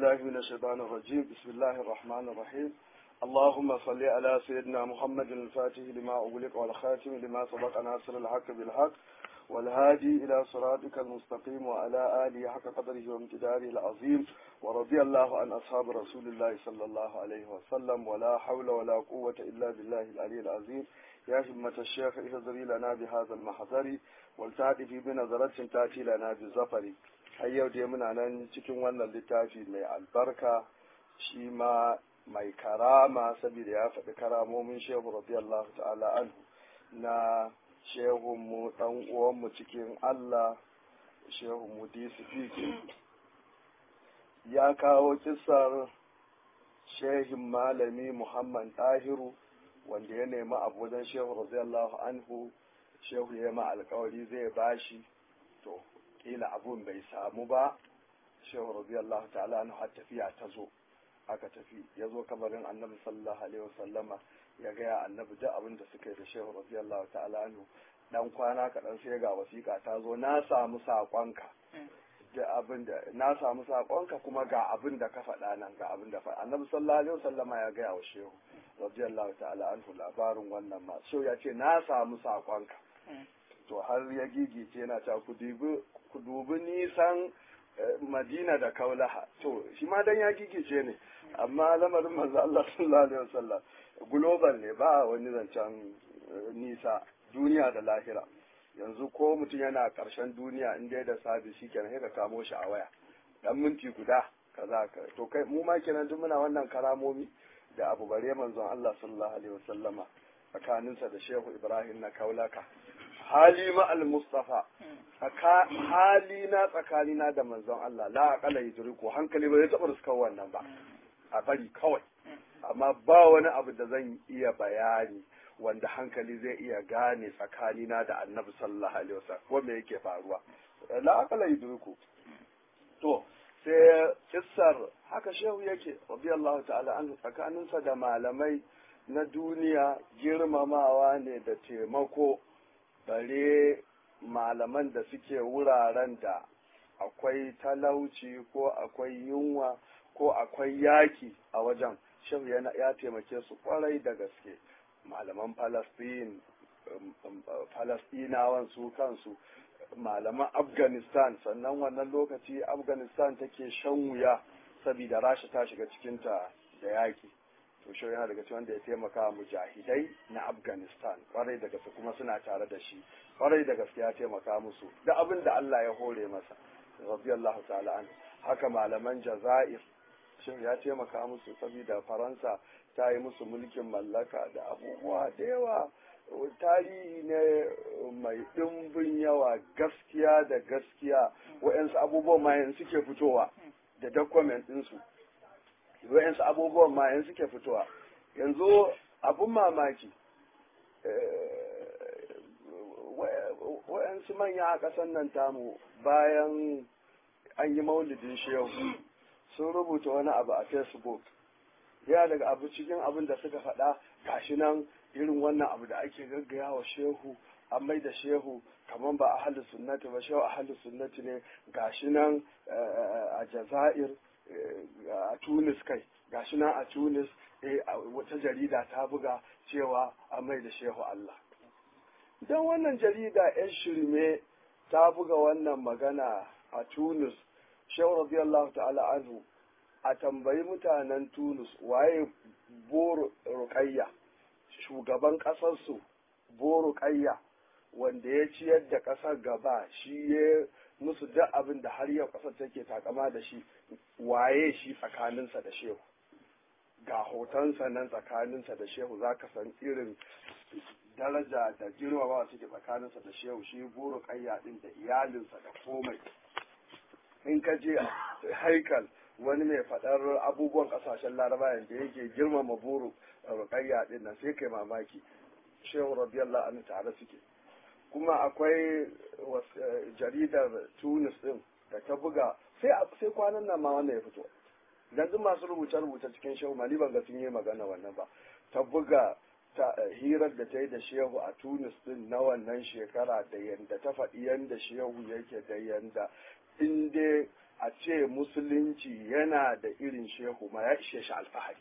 بالله من الشيطان الرجيم بسم الله الرحمن الرحيم اللهم صل على سيدنا محمد الفاتح لما أغلق والخاتم لما سبق ناصر الحق بالحق والهادي إلى صراطك المستقيم وعلى آله حق قدره وامتداره العظيم ورضي الله عن أصحاب رسول الله صلى الله عليه وسلم ولا حول ولا قوة إلا بالله العلي العظيم يا همة الشيخ اهزري لنا بهذا المحضر والتعطي بنظرة تأتي لنا بالزفر har yau dai muna nan cikin wannan littafi mai albarka shi ma mai karama saboda ya faɗi karamomin shehu radiyallahu ta'ala anhu na shehunmu ɗan uwanmu cikin Allah shehu mudisi fiki ya kawo kisar shehin malami Muhammad Tahiru wanda ya nemi abu wajen shehu radiyallahu anhu shehu ya ma alkawari zai bashi to kila abun bai samu ba shehu radiyallahu ta'ala anhu har tafiya ta zo aka tafi ya zo kabarin annabi sallallahu alaihi wasallama ya gaya annabi duk abin da suka yi da shehu radiyallahu ta'ala anhu dan kwana kaɗan sai ga wasiƙa ta zo na samu saƙonka da abin da na samu saƙonka kuma ga abin da ka faɗa nan ga abin da faɗa annabi sallallahu alaihi wasallama ya gaya wa shehu radiyallahu ta'ala anhu labarin wannan ma shehu ya ce na samu saƙonka to har ya gigice yana ta ku dubi nisan madina da kaulaha to shi ma dan ya gigice ne amma lamarin manzo Allah sallallahu alaihi wasallam global ne ba wani zancen nisa duniya da lahira yanzu ko mutum yana karshen duniya in dai da sabi shi kenan sai ka kamo shi a waya dan minti guda kaza ka to kai mu ma kenan duk muna wannan karamomi da abu bare manzon Allah sallallahu alaihi wasallama tsakaninsa da Shehu Ibrahim na Kaulaka hali ma al-Mustafa hali na tsakanina da manzon Allah la aqala yudriku hankali ba zai taɓa ruskar wannan ba a bari kawai amma ba wani abu da zan iya bayani wanda hankali zai iya gane tsakanina da annabi sallallahu alaihi wasallam ko me yake faruwa la aqala yudriku to sai kissar haka shehu yake radiyallahu ta'ala anhu tsakaninsa da malamai na duniya girmamawa ne da taimako bare malaman da suke wuraren da akwai talauci ko akwai yunwa ko akwai yaki a wajen shehu ya taimake su kwarai da gaske malaman falastin falastinawan su kansu malaman afghanistan sannan wannan lokaci afghanistan take shan wuya saboda rasha ta shiga cikinta da yaki to shi yana daga cikin wanda ya taimaka mujahidai na afghanistan kwarai da gaske kuma suna tare da shi kwarai da gaske ya taimaka musu da abin da allah ya hore masa radiyallahu ta'ala an haka malaman jazair shi ya taimaka musu saboda faransa ta yi musu mulkin mallaka da abubuwa da yawa tarihi ne mai ɗimbin yawa gaskiya da gaskiya wa'yansu abubuwan ma yanzu suke fitowa da document ɗinsu wa'yansu abubuwan ma yanzu suke fitowa yanzu abun mamaki wa'yansu manya a ƙasar nan tamu bayan an yi maulidin shehu sun rubuta wani abu a facebook ya daga abu cikin abin da suka faɗa gashi nan irin wannan abu da ake gaggaya wa shehu an mai da shehu kamar ba a halin sunnati ba shehu a halin sunnati ne gashi nan a jazair a tunis kai gashi nan a tunis wata jarida ta buga cewa an mai da shehu allah don wannan jarida yan shirme ta buga wannan magana a tunis shehu radiyallahu ta'ala anhu a tambayi mutanen tunis waye boro rukayya shugaban ƙasarsu boro kayya wanda ya ciyar da ƙasar gaba shi ya musu duk abin da har yau ƙasar take takama da shi waye shi tsakaninsa da shehu ga hotonsa nan tsakaninsa da shehu za ka san irin daraja da girmamawa suke tsakaninsa da shehu shi buru kayya din da iyalinsa da komai in ka je haikal wani mai faɗar abubuwan ƙasashen laraba yadda yake girmama buru rukayya din nan sai kai mamaki shehu radiyallahu anhu tare suke kuma akwai jaridar tunis din da ta buga sai sai kwanan nan ma wannan ya fito dan duk masu rubuce rubuce cikin shehu mali ban ga sun yi magana wannan ba ta buga ta hirar da ta yi da shehu a tunis din na wannan shekara da yanda ta faɗi yanda shehu yake da yanda in dai a ce musulunci yana da irin shehu ma ya ishe shi alfahari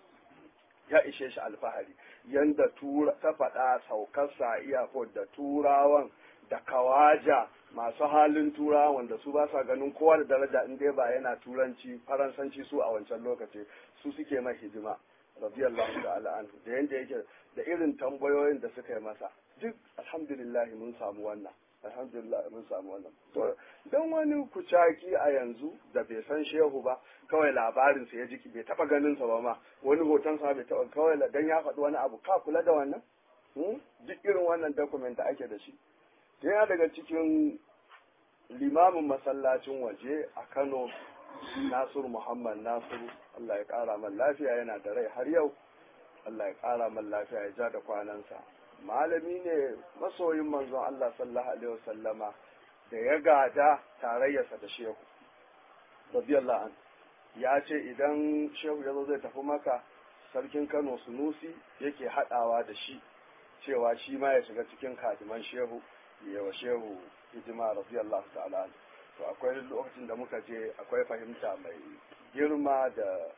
ya ishe shi alfahari yanda tura ta faɗa saukarsa iyakot da turawan da kawaja masu halin turawa wanda su ba sa ganin kowa da daraja in dai ba yana turanci faransanci su a wancan lokaci su suke mai hidima radiyallahu ta'ala anhu da yanda yake da irin tambayoyin da suka yi masa duk alhamdulillah mun samu wannan alhamdulillah mun samu wannan to dan wani kucaki a yanzu da bai san shehu ba kawai labarin sa ya ji bai taba ganin sa ba ma wani hoton sa bai taba kawai dan ya faɗi wani abu ka kula da wannan duk irin wannan document da ake da shi yana daga cikin limamin masallacin waje a Kano Nasiru Muhammad Nasiru Allah ya ƙara man lafiya yana da rai har yau Allah ya ƙara man lafiya ya ja da kwanansa malami ne masoyin manzon Allah sallallahu alaihi wasallama da ya gada tarayyarsa da shehu radiyallahu an ya ce idan shehu ya zo zai tafi maka sarkin Kano Sunusi yake haɗawa da shi cewa shi ma ya shiga cikin kadiman shehu ya wa shehu hidima radiyallahu ta'ala to akwai lokacin da muka je akwai fahimta mai girma da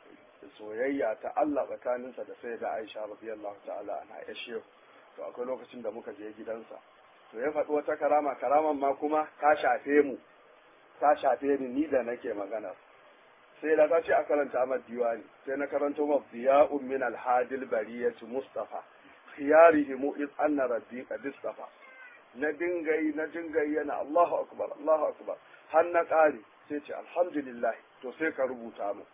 soyayya ta Allah tsakaninsa da sai da Aisha radiyallahu ta'ala ana ya shehu to akwai lokacin da muka je gidansa to ya faɗi wata karama karaman ma kuma ta shafe mu ta shafe ni ni da nake magana sai da ta ce a karanta mad diwani sai na karanto ma diya'un min al-hadil bariyati mustafa khiyarihim iz anna rabbi qad istafa na dinga yi na dinga yi yana Allahu akbar Allahu akbar har na ƙare sai ce alhamdulillah to sai ka rubuta mu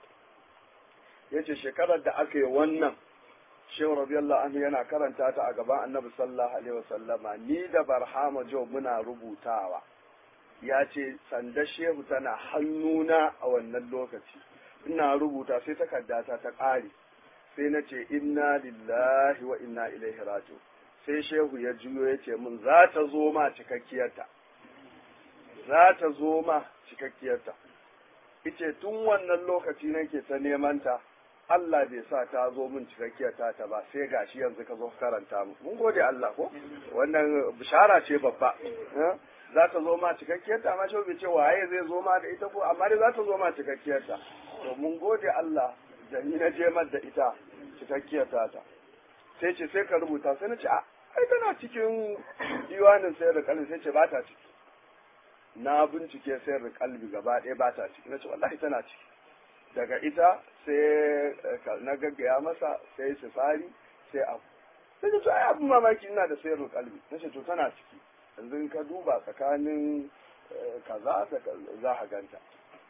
yace shekarar da aka yi wannan Shehu radiyallahu anhu yana karanta ta a gaban Annabi sallallahu alaihi wasallama ni da Barhama Jo muna rubutawa ya ce sanda Shehu tana hannuna a wannan lokaci ina rubuta sai takardata ta ƙare sai na ce inna lillahi wa inna ilaihi raji'un sai shehu ya juyo ya ce min za ta zo ma cikakkiyarta za ta zo ma cikakkiyarta ice tun wannan lokaci nake ta neman ta Allah bai sa ta zo min cikakkiyarta ta ba sai gashi yanzu ka zo karanta mu mun gode Allah ko wannan bishara ce babba za ta zo ma cikakkiyarta amma shehu bai ce waye zai zo ma da ita ko amma dai za ta zo ma cikakkiyarta to mun gode Allah da ni na je da ita cikakkiyarta ta sai ce sai ka rubuta sai na ce a ai tana cikin diwanin sayar da kalbi sai ce ba ta ciki na bincike sayar da kalbi gaba ɗaya ba ta ciki na ce wallahi tana ciki daga ita sai na gaggaya masa sai sifari sai abu sai ce to ai abin mamaki ina da sayar da kalbi na ce to tana ciki yanzu ka duba tsakanin kaza da za a ganta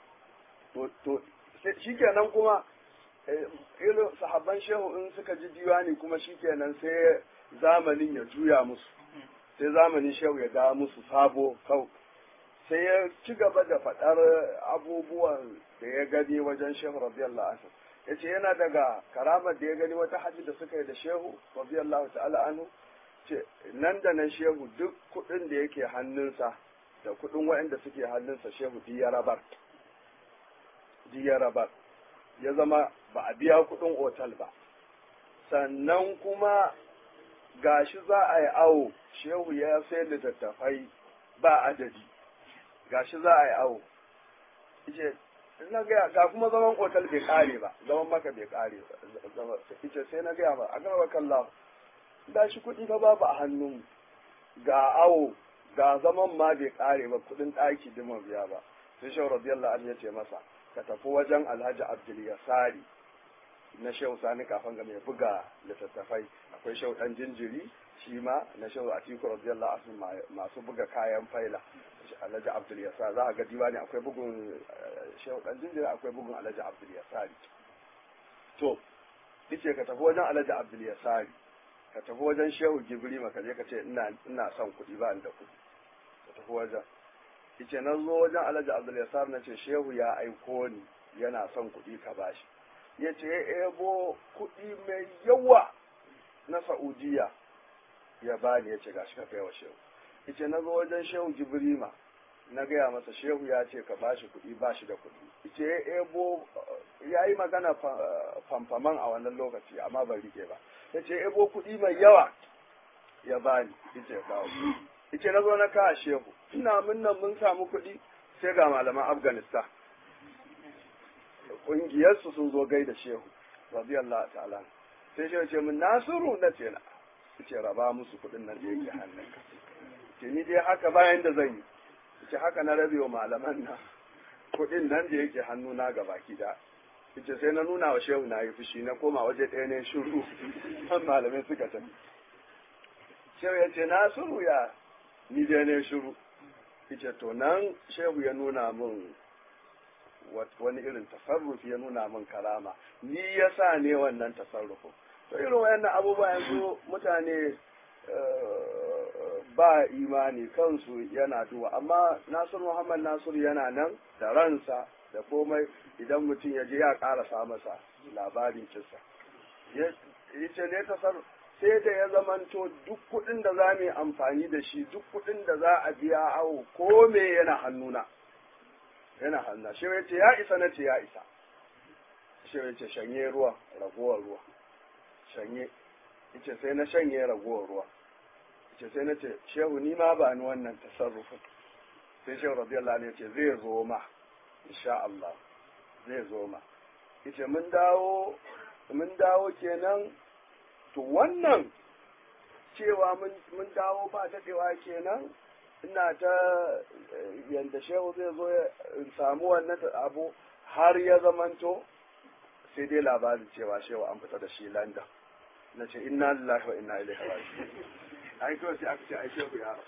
to shikenan kuma irin sahabban shehu in suka ji diwani kuma shikenan sai zamanin ya juya musu sai zamanin shehu ya ga musu sabo kau sai ya ci gaba da faɗar abubuwan da ya gani wajen shehu radiyallahu anhu ya ce yana daga karamar da ya gani wata hajji da suka yi da shehu radiyallahu ta'ala anhu ce nan da nan shehu duk kuɗin da yake hannunsa da kuɗin waɗanda suke hannunsa shehu duk ya rabar duk ya rabar ya zama ba a biya kuɗin otal ba sannan kuma gashi za a yi awo shehu ya sai littattafai ba adadi gashi za a yi awo ice na gaya ga kuma zaman otal bai kare ba zaman maka bai kare ba ice sai na gaya ba a gaba kalla gashi kuɗi fa babu a hannun ga awo ga zaman ma bai kare ba kuɗin ɗaki dima biya ba sai shehu radiyallahu anhu ya ce masa ka tafi wajen alhaji abdul yasari na shehu sani kafin ga mai buga littattafai akwai shehu dan jinjiri shi ma na shehu atiku radiyallahu anhu masu buga kayan faila alhaji abdul yasari za a ga diwani akwai bugun shehu dan jinjiri akwai bugun alhaji abdul yasari to yace ka tafi wajen alhaji abdul yasari ka tafi wajen shehu gibri maka je ka ce ina ina son kuɗi ba da kuɗi ka tafi wajen yace na zo wajen alhaji abdul yasari na ce shehu ya aiko ni yana son kuɗi ka bashi ya ce ya ebo kuɗi mai yawa na Saudiya ya bani ya ce gashi ka kai wa shehu. Ice na zo wajen shehu Jibrima na gaya masa shehu ya ce ka bashi kuɗi bashi da kuɗi. Ice ya ebo ya yi magana famfaman a wannan lokaci amma ban rike ba. Ya ce ebo kuɗi mai yawa ya bani ice ya kawo. Ice na zo na kawo shehu ina munnan mun samu kuɗi sai ga malaman afghanistan ƙungiyarsu sun zo gaida shehu radiyallahu ta'ala sai shehu ce min nasiru na ce na ce raba musu kuɗin nan da yake hannunka ce ni dai haka bayan da zan yi ce haka na rabe wa malaman na kuɗin nan da yake hannuna ga baki da ce sai na nuna wa shehu na yi fushi na koma waje ɗaya ne shiru kan malamai suka tafi shehu ya ce nasiru ya ni dai ne shiru ce to nan shehu ya nuna min wani irin tasarrufi ya nuna min karama ni ya sa ne wannan tasarrufin to irin wayannan abubuwa yanzu mutane ba imani kansu yana duwa amma nasir muhammad nasir yana nan da ransa da komai idan mutum ya je ya karasa masa labarin kisa ya ce ne tasarruf sai da ya zamanto duk kuɗin da za mu yi amfani da shi duk kuɗin da za a biya awo ko me yana hannuna yana hannuna shi ya ce ya isa na ce ya isa shi ya ce shanye ruwa ragowar ruwa shanye ce sai na shanye ragowar ruwa ce sai na ce shehu ni ma ba ni wannan tasarrufin sai shehu radiyallahu anhu ya ce zai zo ma insha Allah zai zo ma yace mun dawo mun dawo kenan to wannan cewa mun dawo ba daɗewa kenan ina ta yanda shehu zai zo ya samu wannan abu har ya zamanto sai dai labarin cewa shehu an fita da shi london na ce inna lillahi wa inna ilaihi raji'un ai kawai sai aka ce ai shehu ya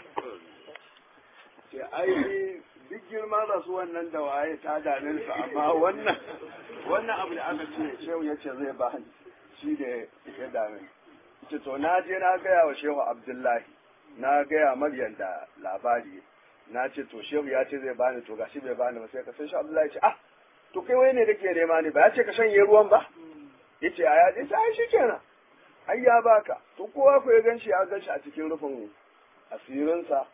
ce ai duk girman rasu wannan da waye ta dame su amma wannan wannan abu da aka ce shehu ya ce zai ba shi da ya dame ce to na je na gaya wa shehu abdullahi na gaya maryam da labari na ce to shehu ya ce zai bani to gashi bai bani ba sai ka sai shehu abdullahi ce ah to kai wai ne kake nema ne ba ya ce ka shanye ruwan ba yace a ya ce ai shikenan ai ya baka to kowa ko ya ganshi ya ganshi a cikin rufin asirinsa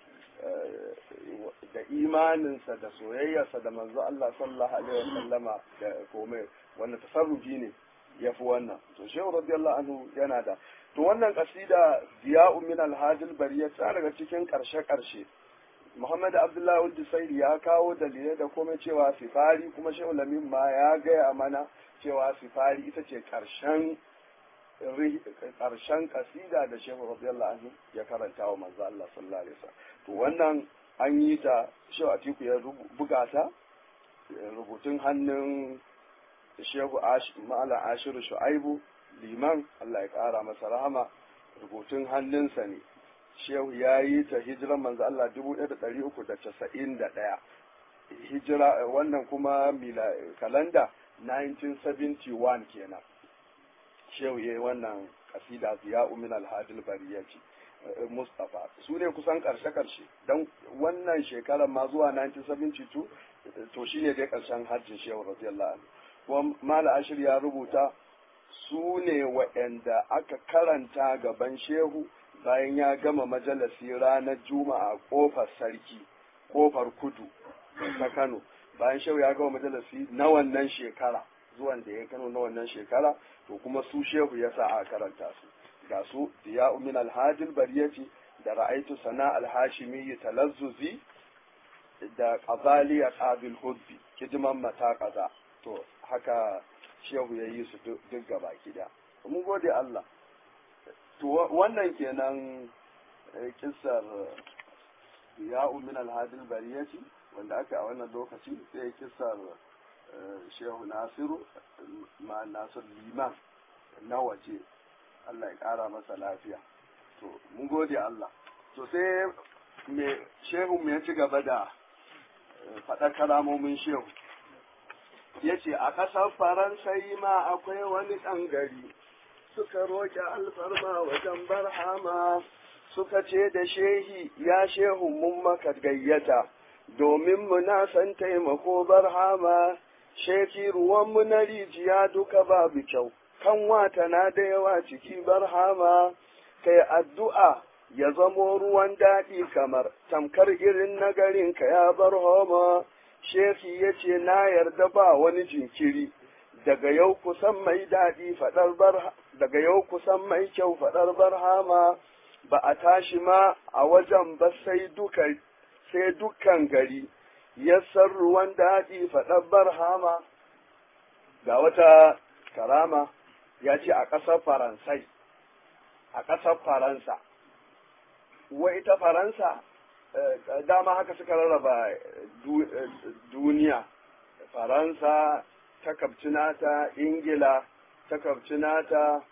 da imaninsa da soyayyarsa da manzo Allah sallallahu alaihi wasallama da komai wannan tasarrufi ne yafi wannan to shehu radiyallahu anhu yana da to wannan kasida diya'u min alhadil bariya ta daga cikin karshe karshe Muhammad Abdullahi Wuldi Saidi ya kawo dalilai da komai cewa sifari kuma shehu Lamin ma ya gaya mana cewa sifari ita ce karshen karshen kasida da shehu radiyallahu anhu ya karanta wa manzo Allah sallallahu alaihi wasallam to wannan an yi ta shehu Atiku ya buga ta rubutun hannun shehu Malam Ashiru Shu'aibu liman Allah ya kara masa rahama rubutun hannunsa ne shehu ya yi ta hijiran manzo Allah dubu ɗaya da ɗari uku da casa'in da ɗaya hijira wannan kuma mila kalanda 1971 kenan shehu ya yi wannan kasida ziya umin alhadil bariyati Mustapha su ne kusan karshe-karshe don wannan shekarar ma zuwa 1972 to shine dai karshen hajjin shehu radiyallahu anhu kuma mala ashir ya rubuta su ne waɗanda aka karanta gaban shehu bayan ya gama majalasi ranar juma'a kofar sarki kofar kudu ta kano bayan shehu ya gama majalasi na wannan shekara zuwan da ya kano na wannan shekara to kuma su shehu ya sa a karanta su ga su diya min alhajil bariyati da ra'aitu sana alhashimi talazzuzi da qazaliya qabil hubbi kidiman mata kaza to haka shehu ya yi su duk gaba gida mun gode Allah to wannan kenan kissar ya min alhadil bariyati wanda aka a wannan lokaci sai kissar shehu nasiru ma nasir liman na waje Allah ya kara masa lafiya to mun gode Allah to sai me shehu me ya ci gaba da faɗa kalamomin shehu ya ce a ƙasar faransa yi ma akwai wani ɗan gari suka roƙi alfarma wajen barhama suka ce da shehi ya shehu mun maka gayyata domin mu na san taimako barhama sheki ruwanmu na rijiya duka babu kyau kan wata na da yawa ciki barhama kai addu'a ya zamo ruwan daɗi kamar tamkar irin nagarin ka ya bar homa Shehi ya ce, Na yarda ba wani jinkiri, daga yau kusan mai daɗi faɗar bar daga yau kusan mai kyau faɗar barhama, ba a tashi ma a wajen ba sai duka sai dukkan gari, yassar ruwan daɗi faɗar barhama ga wata karama ya ce a ƙasar faransai a ƙasar faransa wai ita faransa dama haka suka rarraba duniya faransa ta kabcinata ingila ta kabcinata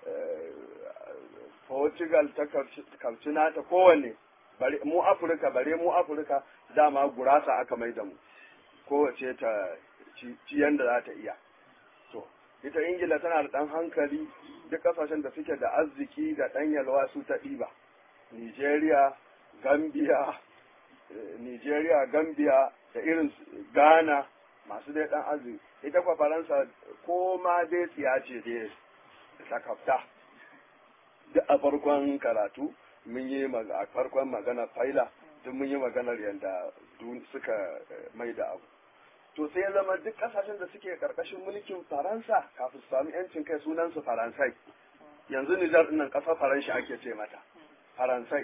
portugal ta kabcinata kowanne mu afirka bare mu afirka dama gurasa aka mai da mu kowace ta ciyan da za ta iya to ita ingila tana da ɗan hankali duk ƙasashen da suke da arziki da ɗan yalwa su ta ɗiba nigeria gambia nigeria gambia da irin ghana masu dai ɗan arziki ita kwa faransa ko ma dai tsiya ce dai sakafta duk a farkon karatu mun yi a farkon magana faila duk mun yi maganar yadda suka mai da abu to sai ya zama duk kasashen da suke karkashin mulkin faransa kafin su sami yancin kai sunansu faransai yanzu nijar nan kasar faransa ake ce mata faransai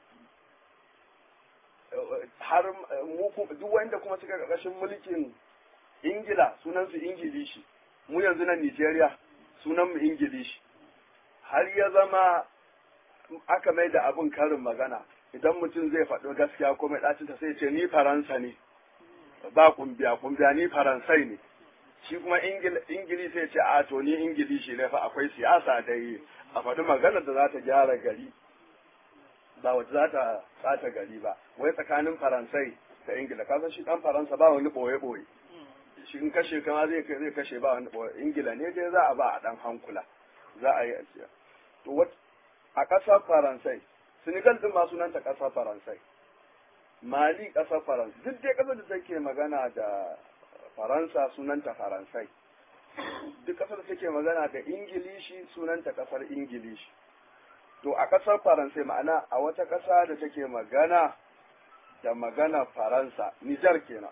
har mu duk wanda kuma suke karkashin mulkin ingila sunansu ingilishi mu yanzu nan nigeria sunanmu ingilishi har ya zama aka mai da abin karin magana idan mutum zai faɗi gaskiya ko mai ɗacinta sai ce ni faransa ne ba kumbiya kumbiya ni faransai ne shi kuma ingili sai ce a to ni ingilishi ne fa akwai siyasa da yi a faɗi maganar da za ta gyara gari ba wata za ta tsata gari ba wai tsakanin faransai da ingila kasan shi ɗan faransa ba wani ɓoye-ɓoye shi in kashe kama zai zai kashe ba wani ɓoye ingila ne dai za a ba a ɗan hankula za a yi a to a ƙasar faransai senegal ɗin ma sunanta ƙasar faransai mali ƙasar faransa duk dai ƙasar da take magana da faransa sunanta faransai duk ƙasar da take magana da ingilishi sunanta ƙasar ingilishi to a ƙasar faransai ma'ana a wata ƙasa da take magana da magana faransa nijar kenan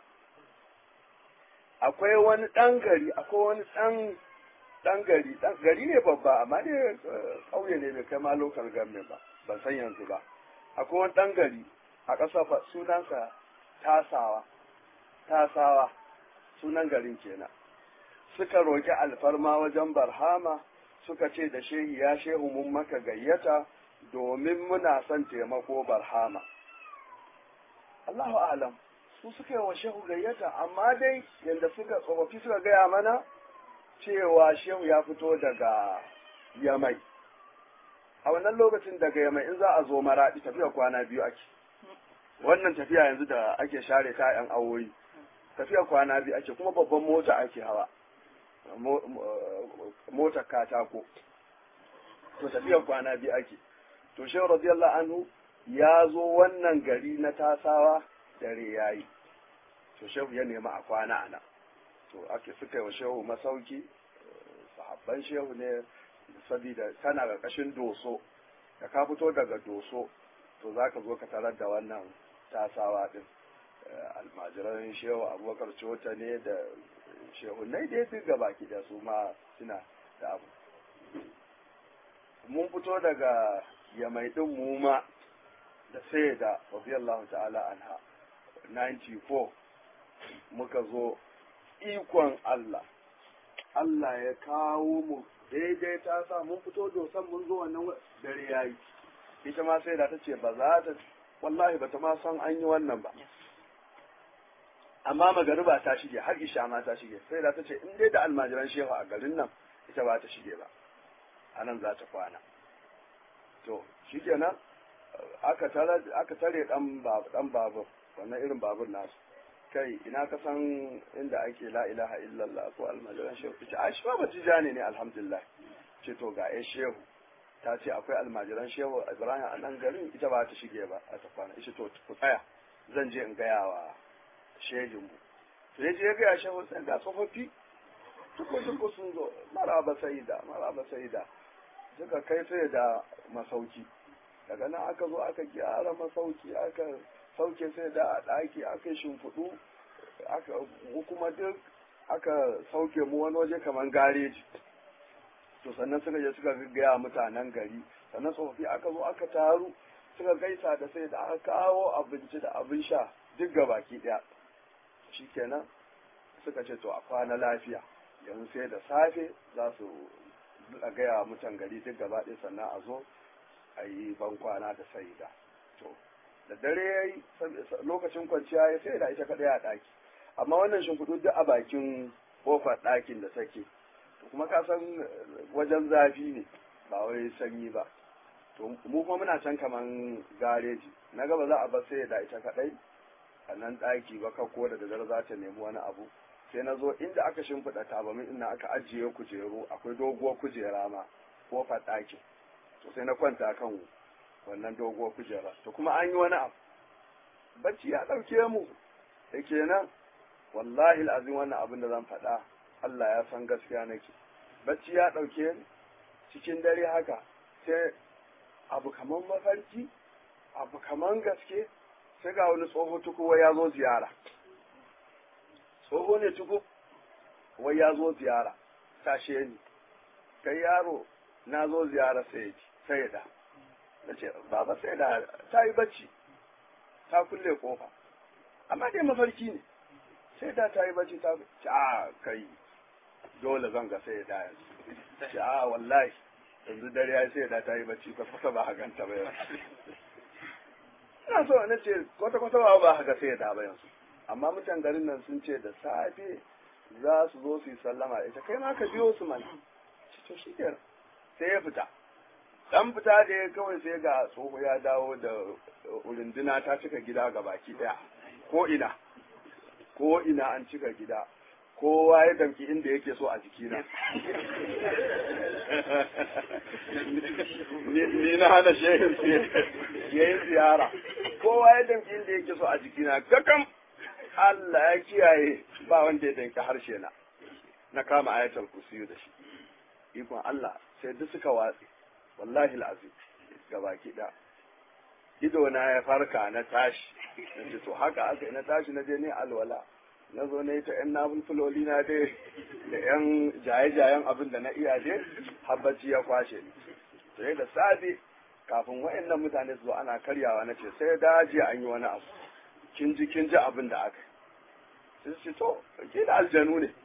akwai wani ɗan gari akwai wani ɗan ɗan gari ɗan gari ne babba amma dai ƙauye ne bai kai ma lokal government ba ban san yanzu ba akwai wani ɗan gari a ƙasa sunansa tasawa tasawa sunan garin kenan suka roƙi alfarma wajen barhama suka ce da shehi ya shehu mun maka gayyata domin muna son taimako barhama Allahu alam su suka yi wa shehu gayyata amma dai yadda suka tsofaffi suka gaya mana cewa shehu ya fito daga yamai a wannan lokacin daga yamai in za a zo maraɗi tafiya kwana biyu ake wannan tafiya yanzu da ake share ta yan awoyi tafiya kwana biyu ake kuma babban mota ake hawa motar katako to tafiya kwana biyu ake to shehu radiyallahu anhu ya zo wannan gari na tasawa dare yayi to shehu ya nemi a kwana ana to ake suka yi wa shehu masauki sahabban shehu ne saboda tana ƙarƙashin doso da ka fito daga doso to za ka zo ka tarar da wannan tasawa din almajiran shehu abubakar cota ne da shehu nai dai duk gaba ki da su ma suna da abu mun fito daga yamai din mu ma da sai da radiyallahu ta'ala anha 94 muka zo ikon Allah Allah ya kawo mu daidai ta sa mun fito dosan mun zo wannan dare yayi ita ma sai da ta ce ba za ta wallahi ba ta ma san an yi wannan ba amma magariba ta shige har isha ma ta shige sai da ta ce in dai da almajiran shehu a garin nan ita ba ta shige ba a nan za ta kwana to shikenan aka tare aka tare dan dan babur wannan irin babur nasu kai ina ka san inda ake la ilaha illallah ko almajiran shehu ce a shi ba tijani ne alhamdulillah ce to ga ai shehu ta ce akwai almajiran shehu ibrahim a nan garin ita ba ta shige ba a ta kwana ita to ku tsaya zan je in gaya wa shehin mu sai je gaya shehu sai ga tsofaffi tuko tuko sun zo maraba sayida maraba sayida suka kai sai da masauki daga nan aka zo aka gyara masauki aka sauke sai da a ɗaki aka shimfiɗu aka kuma duk aka sauke mu wani waje kamar gareji to sannan suka je suka gaggaya mutanen gari sannan tsofaffi aka zo aka taru suka gaisa da sai da aka kawo abinci da abin sha duk ga baki ɗaya shikenan suka ce to a kwana lafiya yanzu sai da safe za su a gaya mutan gari duk gaba ɗaya sannan a zo a yi ban kwana da saida to da dare ya yi lokacin kwanciya ya sai da ita kaɗai a ɗaki amma wannan shimfiɗu duk a bakin kofar ɗakin da take kuma ka san wajen zafi ne ba wai sanyi ba to mu kuma muna can kaman gareji na gaba za a bar sai da ita kaɗai a nan ɗaki ba ko da daddare za ta nemi wani abu sai na zo inda aka shimfiɗa tabamin ina aka ajiye kujeru akwai doguwar kujera ma kofar ɗakin to sai na kwanta kan wannan doguwar kujera to kuma an yi wani abu bacci ya ɗauke mu da kenan wallahi azim wannan abin da zan faɗa Allah ya san gaskiya nake bacci ya ɗauke ni cikin dare haka sai abu kaman mafarki abu kaman gaske sai ga wani tsoho tukuwa ya zo ziyara tsoho ne tuku wai ya zo ziyara tashe ni kai yaro na zo ziyara sai sai da na ce baba sai da ta yi bacci ta kulle kofa amma dai mafarki ne sai da ta yi bacci ta ce a kai dole zan ga sai da yanzu ce a wallahi yanzu dare ya sai da ta yi bacci kwata ba a ganta ba yanzu ina so na ce kwata kwata ba ba ga sai da ba yanzu amma mutan garin nan sun ce da safe za su zo su yi sallama ita kai ma ka biyo su mana to shi kenan sai ya fita dan fita da ya kawai sai ga tsoho ya dawo da urunduna ta cika gida ga baki daya ko ina ko ina an cika gida kowa ya damki inda yake so a jikina ni na hana shehin ya yi ziyara kowa ya damki inda yake so a jikina kakam Allah ya kiyaye ba wanda ya danki harshe na na kama ayatul kursiyu da shi ikon Allah sai duk suka watse wallahi al'azim gabaki da ido na ya farka na tashi nace to haka aka na tashi na je ne alwala na zo ne ta yan nafulfuloli na dai da yan jaye-jayen abin da na iya dai habbaci ya kwashe ni sai da safe kafin wayannan mutane su zo ana karyawa na ce sai daji an yi wani abu kin ji kin ji abin da aka sai su ce to ke da aljanu ne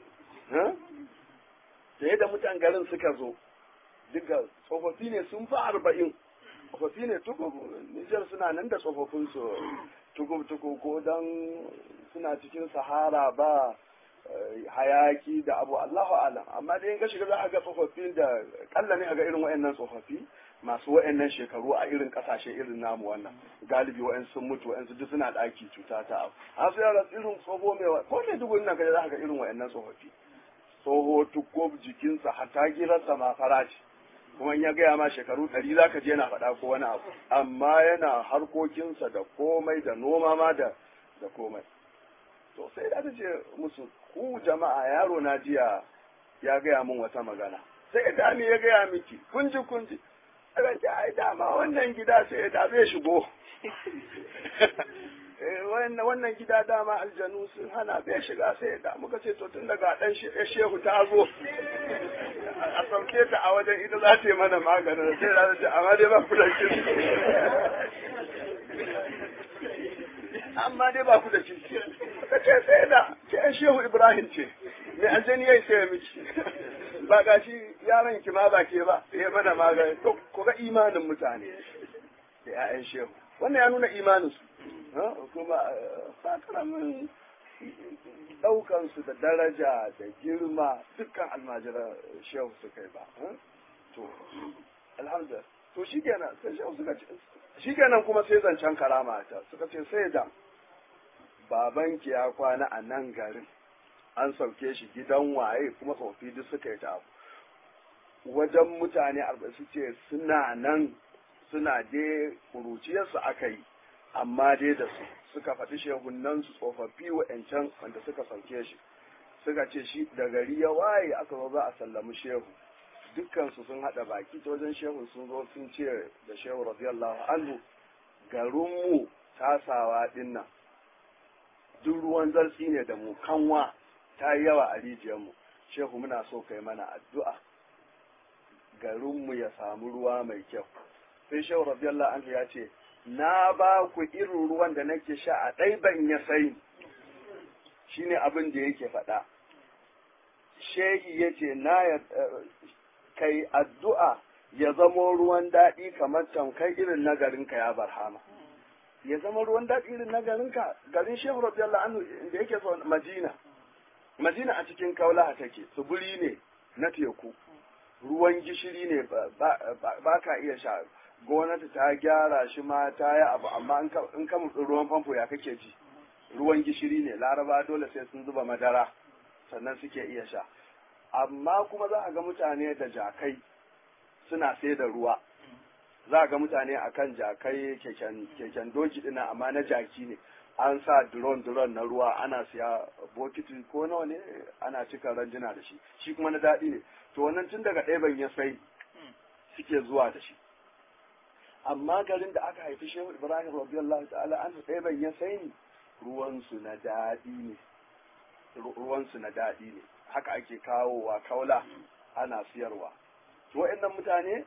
sai da mutan garin suka zo duka tsofaffi ne sun fi arba'in tsofaffi ne tukub Nijar suna nan da tsofaffin su tukub tukub ko dan suna cikin sahara ba hayaki da abu Allahu alam amma dai in ka shiga za a ga tsofaffin da kalla ne a ga irin wayannan tsofaffi masu wayannan shekaru a irin kasashe irin namu wannan galibi wayan sun mutu wayan su duk suna daki cuta ta abu a su yara irin tsoho mai ko ne duk nan ka za ka ga irin wayannan tsofaffi tsoho tukub jikinsa hatta girarsa ma fara ce kuma ya gaya ma shekaru ɗari za ka je yana faɗa ko wani abu amma yana harkokinsa da komai da noma ma da da komai to sai da ta ce musu ku jama'a yaro na jiya ya gaya min wata magana sai da ya gaya miki kunji kunji aka ce ai dama wannan gida sai da zai shigo wannan gida dama aljanu sun hana bai shiga sai da muka ce to tun daga dan shehu ta zo a sauke ta a wajen ita za ta yi mana maganin sai da ta amma dai ba ku da kirki amma dai ba ku da kirki ka ce sai da ke yan shehu ibrahim ce mai aljani ya yi sai miki ba ga shi yaron ki ma ba ke ba sai mana magani to ku ga imanin mutane da 'ya'yan shehu wannan ya nuna imaninsu kuma ba karamin ɗaukansu da daraja da girma dukkan almajiran shehu suka yi ba to alhamdulillah to shi kenan sai shehu suka ce shi kenan kuma sai zancen karama ta suka ce sai da babanki ya kwana a nan garin an sauke shi gidan waye kuma tsofi duk suka yi ta wajen mutane arba'in su ce suna nan suna dai kuruciyarsu aka yi amma dai da su suka faɗi shehunan su tsofaffi wa'yancan wanda suka sauke shi suka ce shi da gari ya waye aka zo za a sallami shehu dukkansu sun haɗa baki ta wajen shehu sun zo sun ce da shehu radiyallahu anhu garinmu tasawa ɗin nan duk ruwan zartsi ne da mu kanwa ta yi yawa a rijiyarmu shehu muna so kai mana addu'a garinmu ya samu ruwa mai kyau sai shehu radiyallahu anhu ya ce na ba ku irin ruwan da nake sha a ɗai ban ya sai shine abin da yake faɗa shehi yace na ya kai addu'a ya zamo ruwan daɗi kamar tamkai irin na garinka ya barhama ya zama ruwan daɗi irin na garinka garin shehu radiyallahu anhu da yake so madina madina a cikin kaulaha take tsibiri ne na teku ruwan gishiri ne ba ka iya sha gwamnati ta gyara shi ma ta yi abu amma in ka mutsi ruwan famfo ya kake ji ruwan gishiri ne laraba dole sai sun zuba madara sannan suke iya sha amma kuma za a ga mutane da jakai suna sai da ruwa za a ga mutane akan jakai keken doki dina amma na jaki ne an sa duron duron na ruwa ana siya bokiti ko nawa ne ana cika ranjina da shi shi kuma na daɗi ne to wannan tun daga ɗaya ya sai suke zuwa da shi amma garin da aka haifi shehu ibrahim radiyallahu ta'ala an ɗaya ya sai ni ruwansu na daɗi ne ruwansu na daɗi ne haka ake kawowa kaula ana siyarwa to wa'annan mutane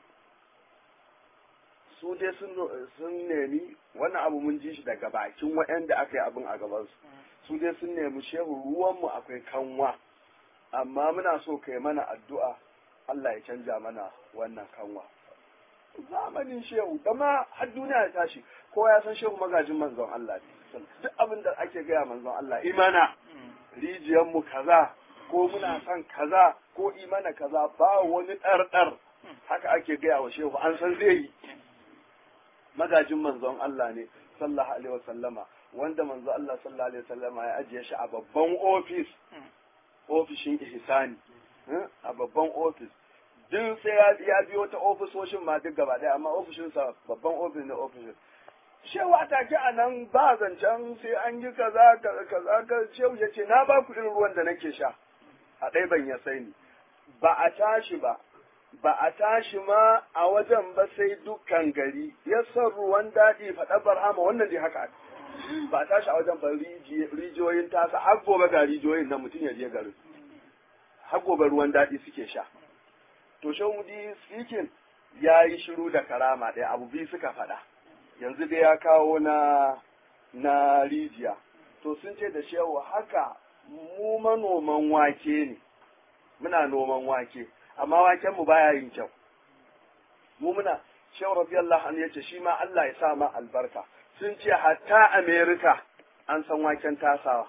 su dai sun nemi wannan abu mun ji shi daga bakin waɗanda aka yi abin a gabansu su dai sun nemi shehu ruwanmu akwai kanwa amma muna so kai mana addu'a Allah ya canja mana wannan kanwa zamanin shehu dama har duniya ya tashi ko ya san shehu magajin manzon Allah ne duk abin da ake gaya manzon Allah imana rijiyarmu kaza ko muna son kaza ko imana kaza ba wani ɗarɗar haka ake gaya wa shehu an san zai yi magajin manzon Allah ne sallallahu alaihi wasallama wanda manzo Allah sallallahu alaihi wasallama ya ajiye shi a babban ofis ofishin ihsani a babban ofis duk sai ya biyo ta ofisoshin ma duk gaba daya amma ofishinsa babban ofis ne ofishin shewa take a nan ba zancen sai an yi kaza kaza ka shehu ya ce na ba ku irin ruwan da nake sha a ɗaya ban ya sai ni ba a tashi ba ba a tashi ma a wajen ba sai dukkan gari ya san ruwan daɗi faɗa barhama wannan dai haka ba a tashi a wajen ba rijiyoyin tasa har gobe ga rijiyoyin nan mutum ya je garin har gobe ruwan daɗi suke sha to shahudi speaking ya yi shiru da karama ɗaya abu biyu suka faɗa yanzu dai ya kawo na na rijiya to sun ce da shehu haka mu manoman wake ne muna noman wake amma waken mu baya yin kyau mu muna shehu radiyallahu anhu yace shi ma Allah ya sa ma albarka sun ce hatta America an san waken tasawa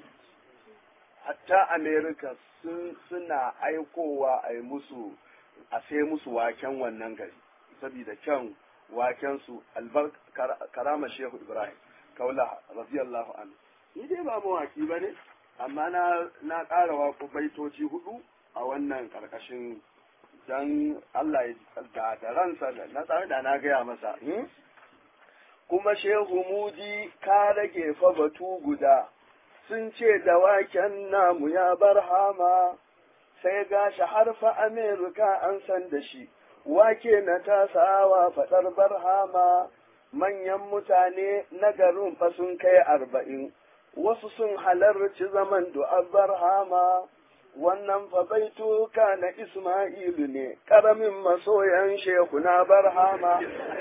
hatta America sun suna aikowa a yi musu a sai musu waken wannan gari saboda kyan waken su albar karama shehu Ibrahim kaula radiyallahu anhu ni dai ba mawaki bane amma na na ƙara waƙo baitoci hudu a wannan ƙarƙashin dan Allah ya da da ransa na tsare da na gaya masa kuma shehu mudi ka rage fa batu guda sun ce da waken namu ya barhama sai gashi harfa Amerika an san da shi wake na tasawa faɗar barhama manyan mutane na garin fa sun kai arba'in wasu sun halarci zaman du'ar barhama wannan fa baituka na Ismailu ne ƙaramin masoyan shehu na barhama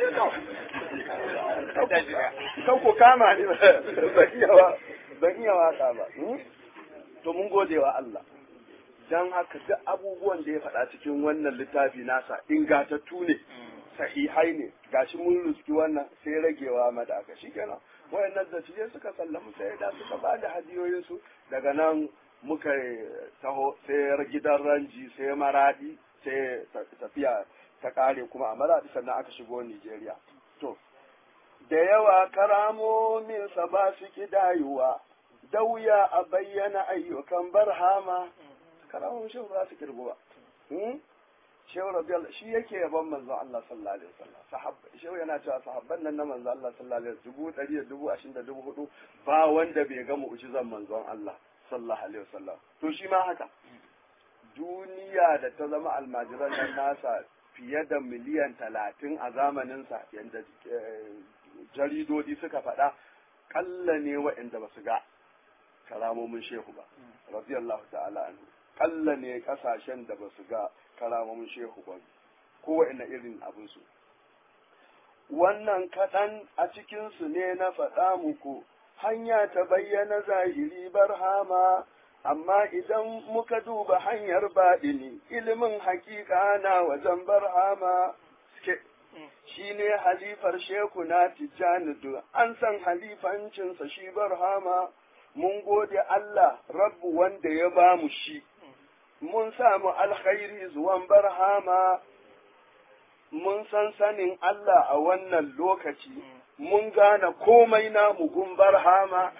kan ku kama ne ban iya waka ba to mun gode wa Allah don haka duk abubuwan da ya faɗa cikin wannan littafi nasa ingatattu ne sahihai ne gashi mun ruski wannan sai ragewa mada aka shi kenan wayannan da suka sallamu sai da suka ba da hadiyoyinsu daga nan muka taho sai gidan ranji sai maradi sai tafiya ta kare kuma a maradi sannan aka shigo Nigeria. To, da yawa karamominsa ba su kidayuwa, da wuya a bayyana ayyukan barhama, karamomin shi ba su kirgu ba. Shehu Rabiyal shi yake yaban manzon Allah sallallahu alaihi wasallam. Shehu yana cewa sahabban nan na manzon Allah sallallahu alaihi wasallam dubu ɗari da dubu ashirin da dubu hudu ba wanda bai ga mu'jizan manzon Allah. sallallahu alaihi wasallam to shi ma haka duniya da ta zama almajiran nan nasa fiye da miliyan talatin a zamaninsa yadda jaridodi suka faɗa ƙalla ne waɗanda ba su ga karamomin shehu ba radiyallahu ta'ala anhu ƙalla ne ƙasashen da ba su ga karamomin shehu ba ko waɗanda irin abinsu wannan kaɗan a cikinsu ne na faɗa muku hanya ta bayyana zahiri barhama amma idan muka duba hanyar baɗini ilimin hakika na wajen barhama shi ne halifar sheku na tijjani an san halifancinsa shi barhama mun gode Allah rabbu wanda ya ba mu shi mun samu alkhairi zuwan barhama mun san sanin Allah a wannan lokaci mun gane komai na mugun barhama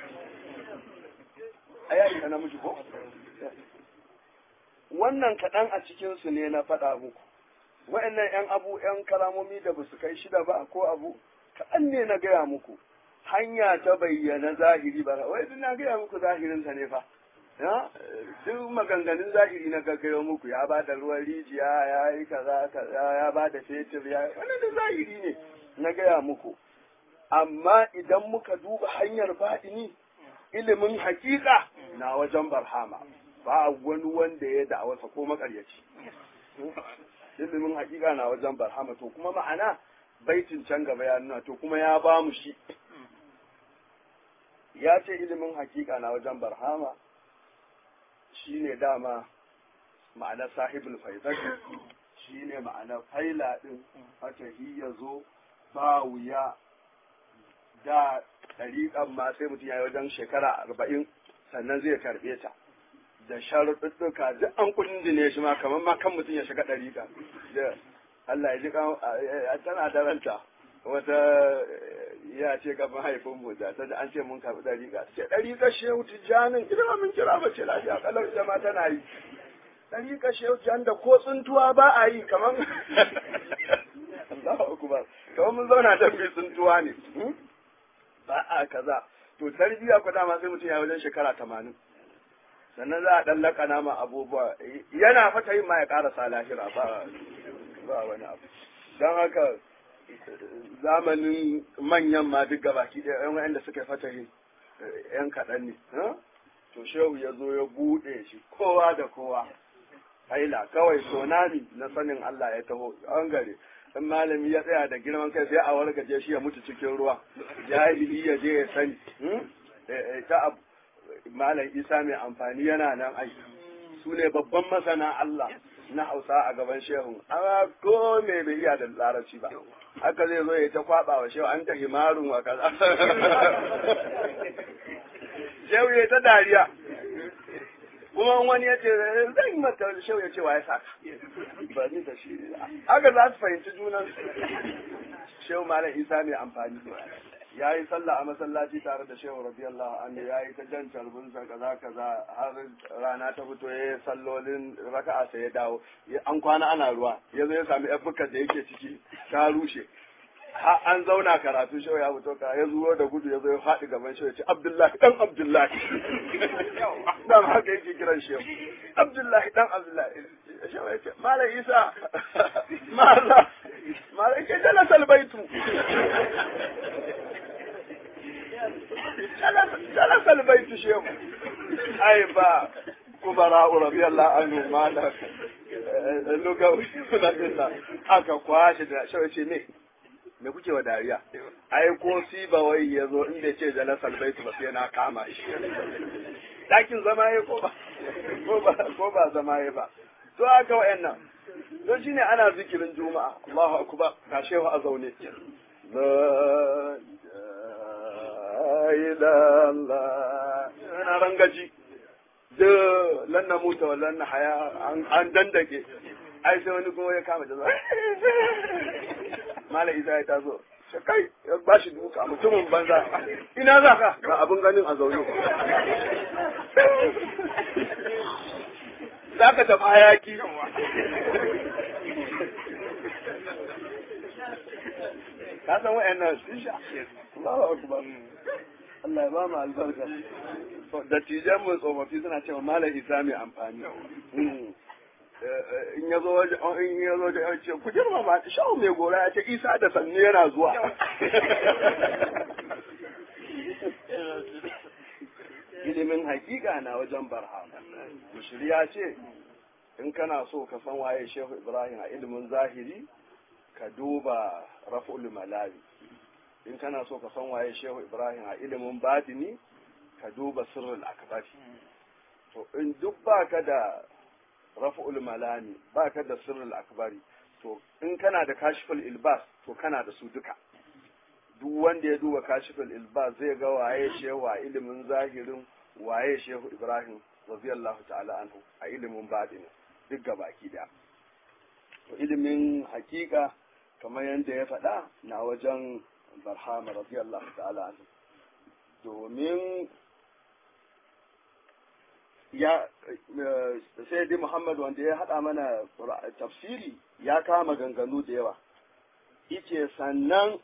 a yayi na miji ko wannan kaɗan a cikinsu ne na faɗa muku wa'annan ‘yan abu ‘yan kalamomi da ba su kai shida ba ko abu kaɗan ne na gaya muku hanya ta bayyana zahiri ba wai duk na gaya muku zahirinsa ne fa duk maganganun zahiri na gaggayo muku ya ba da ruwan rijiya ya yi kaza kaza ya ba da fetur ya wannan da zahiri ne na gaya muku amma idan muka duba hanyar baɗini ilimin hakika na wajen barhama ba wani wanda ya da'awarsa ko makaryaci ilimin hakika na wajen barhama to kuma ma'ana baitin can gaba ya nuna to kuma ya ba mu shi ya ce ilimin hakika na wajen barhama shi ne dama ma'ana sahibul faizati shi ne ma'ana faila ɗin fatahi ya zo ba wuya da ɗariƙan ma sai mutum ya yi wajen shekara arba'in sannan zai karɓe ta da sharuɗɗuka duk an kundine shi ma kamar ma kan mutum ya shiga ɗariƙa da Allah ya ji tana da ranta wata ya ce ga mahaifin mu da ta an ce mun karɓi ɗariƙa ce ɗariƙa shehu tijjanin ita ma mun kira mace lafiya kalau ita ma tana yi ɗariƙa shehu tijjanin da ko tsuntuwa ba a yi kamar Allahu akbar kamar mun zauna da mai tsuntuwa ne ba a kaza to tarbiyya ku dama sai mutum ya wajen shekara tamanin sannan za a ɗan laƙana ma abubuwa yana fata yin ma ya ƙarasa lahira ba ba wani abu don haka zamanin manyan ma duk gabaki ɗaya yan wa'anda suka fata yin yan kaɗan ne to shehu ya zo ya buɗe shi kowa da kowa haila kawai sonami na sanin Allah ya taho an gare in malami ya tsaya da girman kai sai a wargaje shi ya mutu cikin ruwa jahili ya je ya sani ta abu malam isa mai amfani yana nan ai su ne babban masana Allah na hausa a gaban shehun amma ko me bai iya da larabci ba haka zai zo ya ta kwaba wa shehu an ta himarun wa kaza shehu ya ta dariya kuma wani ya ce zan yi mata shehu ya ce wa ya saka ba ni da shi haka za su fahimci junan shehu malam isa mai amfani ya yi sallah a masallaci tare da shehu radiyallahu anhu ya yi ta jan carbinsa kaza kaza har rana ta fito ya yi sallolin raka'a sai ya dawo an kwana ana ruwa ya zo ya sami yan da yake ciki ta rushe an zauna karatu shehu ya fito ka ya zuwa da gudu ya zo ya faɗi gaban shehu ya ce abdullahi dan abdullahi dan haka yake kiran shehu abdullahi dan abdullahi shehu ya ce malam isa malam malam ke jalasa albaitu جلس البيت شيخ اي با كبراء رضي الله عنهم ما لا lugawi suna dinna aka kwashe da shawai ce ne me kuke wa dariya ai ko si ba wai ya zo inda ce jalasal baitu ba sai na kama shi dakin zama ya ko ba ko ba ko ba zama ya ba to aka wayannan to shine ana zikirin juma'a Allahu akbar ka shehu a zaune ilallah na rangaji da lanna muta wa lanna haya an dandake ai sai wani kuma ya kama da zuwa mala isa ya taso kai ya ba shi duka mutumin banza ina za ka ga abin ganin a zaune za ka tafi hayaki ka san wa'annan sun sha Allahu akbar Allah ya ba mu albarka dattijan mu tsofaffi suna cewa malam isa mai amfani in ya zo waje in ya zo waje ya ce ku girma ma shawo mai gora ya ce isa da sannu yana zuwa ilimin hakika na wajen barhama mushiri ya ce in kana so ka san waye shehu ibrahim a ilimin zahiri ka duba raf'ul malawi in kana so ka san waye shehu ibrahim a ilimin batini ka duba sirrul akbari to in duk baka da raf'ul malami baka da sirrul akbari to in kana da kashiful ilbas to kana da su duka duk wanda ya duba kashiful ilbas zai ga waye shehu a ilimin zahirin waye shehu ibrahim radiyallahu ta'ala anhu a ilimin batini duk gabaki da to ilimin hakika kamar yadda ya faɗa na wajen barhama radiyallahu ta'ala anhu domin ya sai dai Muhammad wanda ya haɗa mana tafsiri ya kama ganganu da yawa ice sannan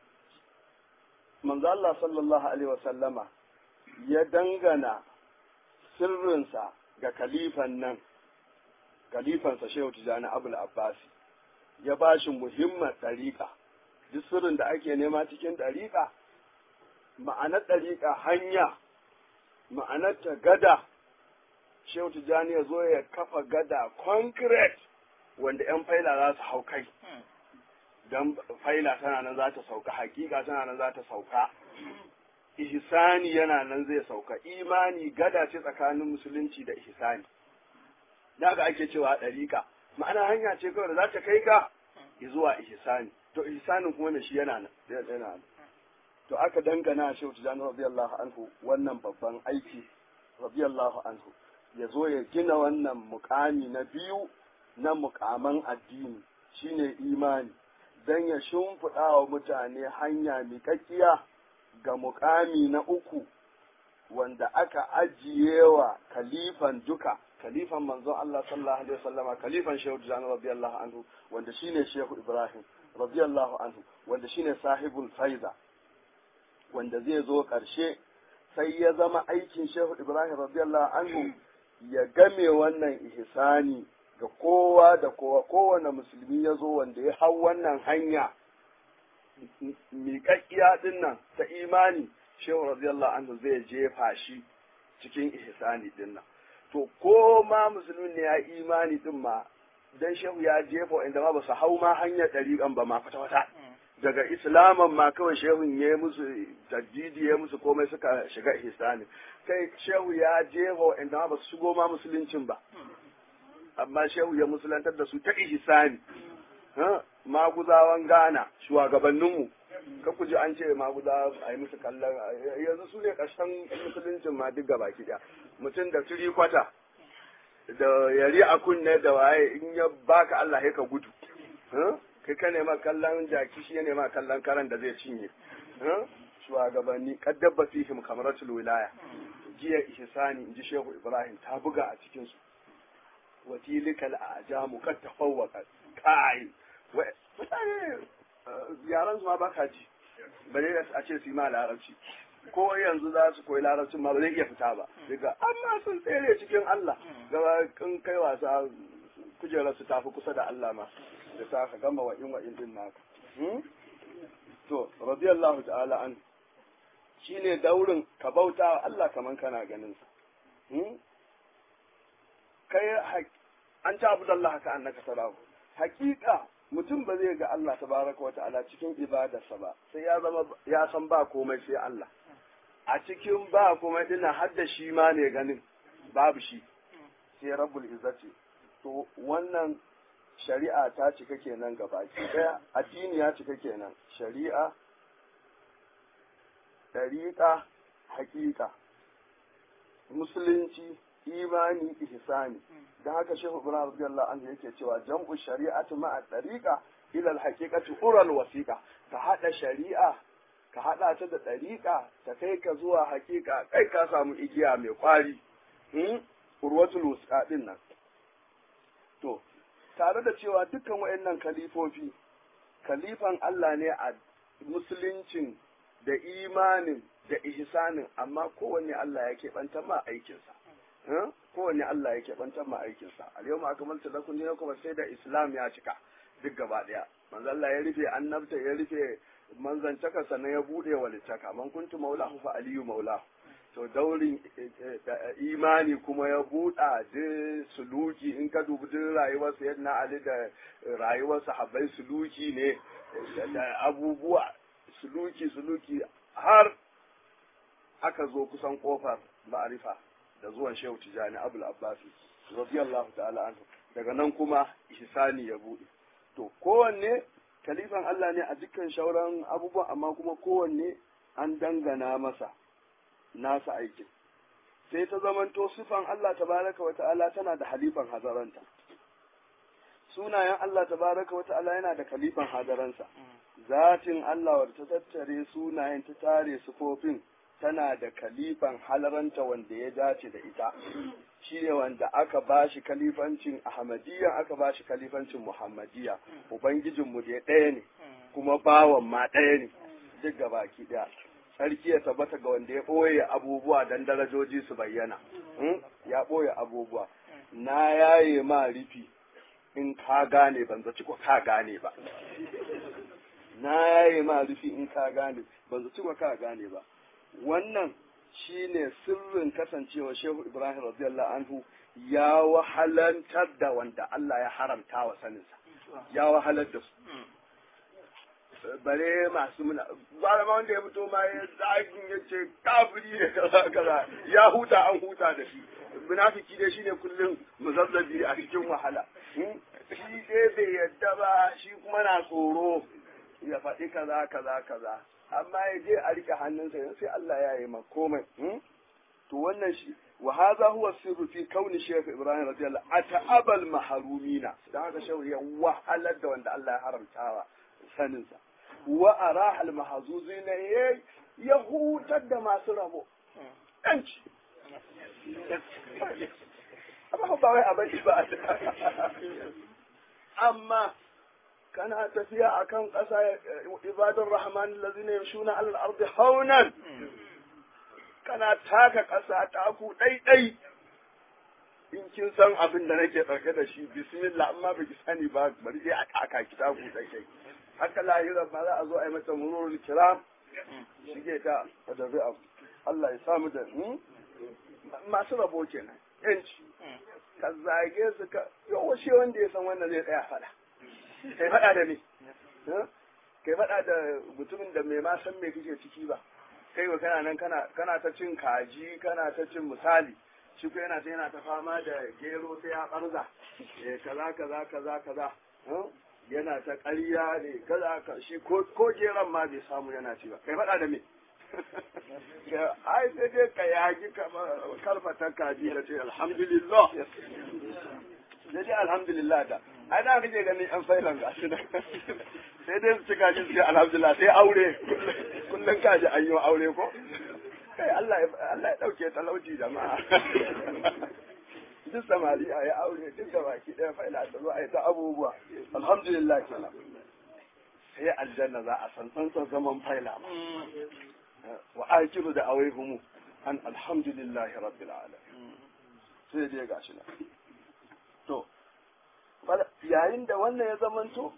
manzo Allah sallallahu alaihi wasallama ya dangana sirrinsa ga kalifan nan kalifansa Shehu Tijani Abul Abbasi ya ba shi muhimman ɗariƙa duk sirrin da ake nema cikin ɗariƙa ma'anar ɗariƙa hanya ma'anar ta gada shehu tijjani ya zo ya kafa gada concrete wanda 'yan faila za su hau kai don faila tana nan za ta sauka hakika tana nan za ta sauka ihsani yana nan zai sauka imani gada ce tsakanin musulunci da ihsani daga ake cewa ɗariƙa ma'ana hanya ce kawai da za ta kai ka zuwa ihsani to ihsanin kuma shi yana nan yana nan to aka dangana shi tijani radiyallahu anhu wannan babban aiki radiyallahu anhu ya zo ya gina wannan mukami na biyu na mukaman addini shine imani dan ya shimfiɗa wa mutane hanya miƙaƙƙiya ga mukami na uku wanda aka ajiye wa kalifan duka kalifan manzon Allah sallallahu alaihi wasallama kalifan Shehu Tijani radiyallahu anhu wanda shine Shehu Ibrahim radiyallahu anhu wanda shine sahibul faiza wanda zai zo ƙarshe sai ya zama aikin Shehu Ibrahim radiyallahu anhu ya game wannan ihsani ga kowa da kowa kowane musulmi ya zo wanda ya hau wannan hanya miƙaƙƙiya ɗin nan ta imani Shehu radiyallahu anhu zai jefa shi cikin ihsani ɗin nan to ko ma musulmin ne ya imani din ma dan shehu ya jefa inda ma ba su hau ma hanyar ɗariƙan ba ma kwata-kwata daga islaman ma kawai shehun ya musu tajdidi ya musu komai suka shiga ihsani kai shehu ya jefa inda ma ba su shigo ma musuluncin ba amma shehu ya musulantar da su ta ihsani maguzawan Ghana shugabanninmu ka ku ji an ce maguza a yi musu kallon yanzu su ne ƙarshen musuluncin ma duk gaba ki mutum da turi kwata da yari a kunne da waye in ya baka Allah ya ka gudu kai ka nema kallon jaki shi ya nema kallon karan da zai cinye shugabanni kaddabba fihim kamaratul wilaya jiya ihsani inji shehu ibrahim ta buga a cikin su watilikal ajamu kad tafawwaqa kai mutane yaran su ma baka ji bare a ce su yi ma larabci ko yanzu za su koyi larabcin ma ba zai iya fita ba daga amma sun tsere cikin Allah gaba in kai wasa kujerar su tafi kusa da Allah ma da ta ka gama wa'in wa'in din naka to radiyallahu ta'ala an shine daurin ka bauta wa Allah kaman kana ganin sa kai an ta abu Allah ka annaka tarahu hakika mutum ba zai ga Allah tabaraka wa ta'ala cikin ibadarsa ba sai ya zama ya san ba komai sai Allah a cikin ba kuma dina har da shi ma ne ganin babu shi sai rabbul izzati to wannan shari'a ta cika kenan gaba daya addini ya cika kenan shari'a dariƙa haƙiƙa musulunci imani ihsani dan haka shehu ibrahim radiyallahu anhu yake cewa jam'u shari'atu ma'a dariqa ila al-haqiqati ural wasiqa ka hada shari'a ka haɗa ta da ɗariƙa ta kai ka zuwa hakika kai ka samu igiya mai ƙwari urwatul wusqa din nan to tare da cewa dukkan wayannan kalifofi kalifan Allah ne a musuluncin da imanin da ihsanin amma kowanne Allah ya keɓanta ma aikinsa kowanne Allah ya keɓanta ma aikinsa al yau akmaltu lakum dinakum sai da islam ya cika duk gaba ɗaya manzo Allah ya rufe annabta ya rufe manzancaka sannan ya bude wa littaka man kuntu maulahu fa aliyu maulahu to daurin imani kuma ya buɗa da suluki in ka dubi duk rayuwar sayyidina ali da rayuwar sahabbai suluki ne da abubuwa suluki suluki har aka zo kusan kofar ma'arifa da zuwan shehu tijani abul abbasi radiyallahu ta'ala anhu daga nan kuma ihsani ya bude to kowanne kalifan Allah ne a dukkan shauran abubuwan amma kuma kowanne an dangana masa nasa aikin sai ta zamanto sifan Allah tabaraka wa ta'ala tana da halifan hazaranta sunayen Allah tabaraka wa ta'ala yana da kalifan hadaransa zatin Allah wadda ta tattare sunayen ta tare sufofin tana da kalifan halaranta wanda ya dace da ita shi ne wanda aka ba shi kalifancin ahmadiyya aka ba shi kalifancin muhammadiyya ubangijinmu da ɗaya ne kuma bawan ma ɗaya ne duk gabaki ɗaya sarki ya tabbata ga wanda ya ɓoye abubuwa don darajoji su bayyana ya ɓoye abubuwa na yaye ma rufi in ka gane ban zaci ko ka gane ba na yaye ma rufi in ka gane ban zaci ko ka gane ba wannan shine sirrin kasancewa shehu ibrahim radiyallahu anhu ya wahalantar da wanda Allah ya haramta wa saninsa ya wahalar da su bare masu muna ba ma wanda ya fito ma ya zagin ya ce kafiri ne kaza kaza ya huta an huta da shi munafiki dai shine kullum muzazzabi a cikin wahala shi dai bai yadda ba shi kuma na tsoro ya faɗi kaza kaza kaza amma ya je a rike hannunsa yanzu sai Allah ya yi komai to wannan shi wa hadha huwa sirru fi kauni shaykh ibrahim radiyallahu ata'abal mahrumina dan haka shehu ya wahalar da wanda Allah ya haramtawa sanin sa wa arahal mahzuzina ya hutar da masu rabo yanci amma ba wai abin ba amma kana tafiya akan ƙasa ibadun rahman lazina yamshuna alal ardi haunan kana taka ƙasa taku ɗaiɗai in kin san abin da nake ɗauke da shi bismillah amma ba ki sani ba bari dai a taka ki taku ɗaiɗai haka lahira ma za a zo a yi mata mururul kiram shige ta a dabi abu Allah ya samu da masu rabo kenan yanci ka zage su ka yawa shi wanda ya san wannan zai tsaya faɗa kai faɗa da me kai faɗa da mutumin da mai ma san me kake ciki ba kai ba kana nan kana kana ta cin kaji kana ta cin misali shi ko yana ta yana ta fama da gero sai ya barza eh kaza kaza kaza kaza yana ta ƙarya ne kaza ka shi ko ko geron ma bai samu yana ci ba kai faɗa da me ai sai dai ka yaki karfata kaji da ce alhamdulillah sai dai alhamdulillah da ai da kake ganin yan failan ga shi sai dai su cika shi sai alhamdulillah sai aure kullun kaji an yi aure ko kai Allah Allah ya dauke talauci jama'a duk samari a ya aure duk da baki ɗaya faila ta zo a yi ta abubuwa alhamdulillah kenan sai aljanna za a san tsantsan zaman faila ma wa akiru da awaihumu an alhamdulillahi rabbil alamin sai dai gashi na to yayin da wannan ya zamanto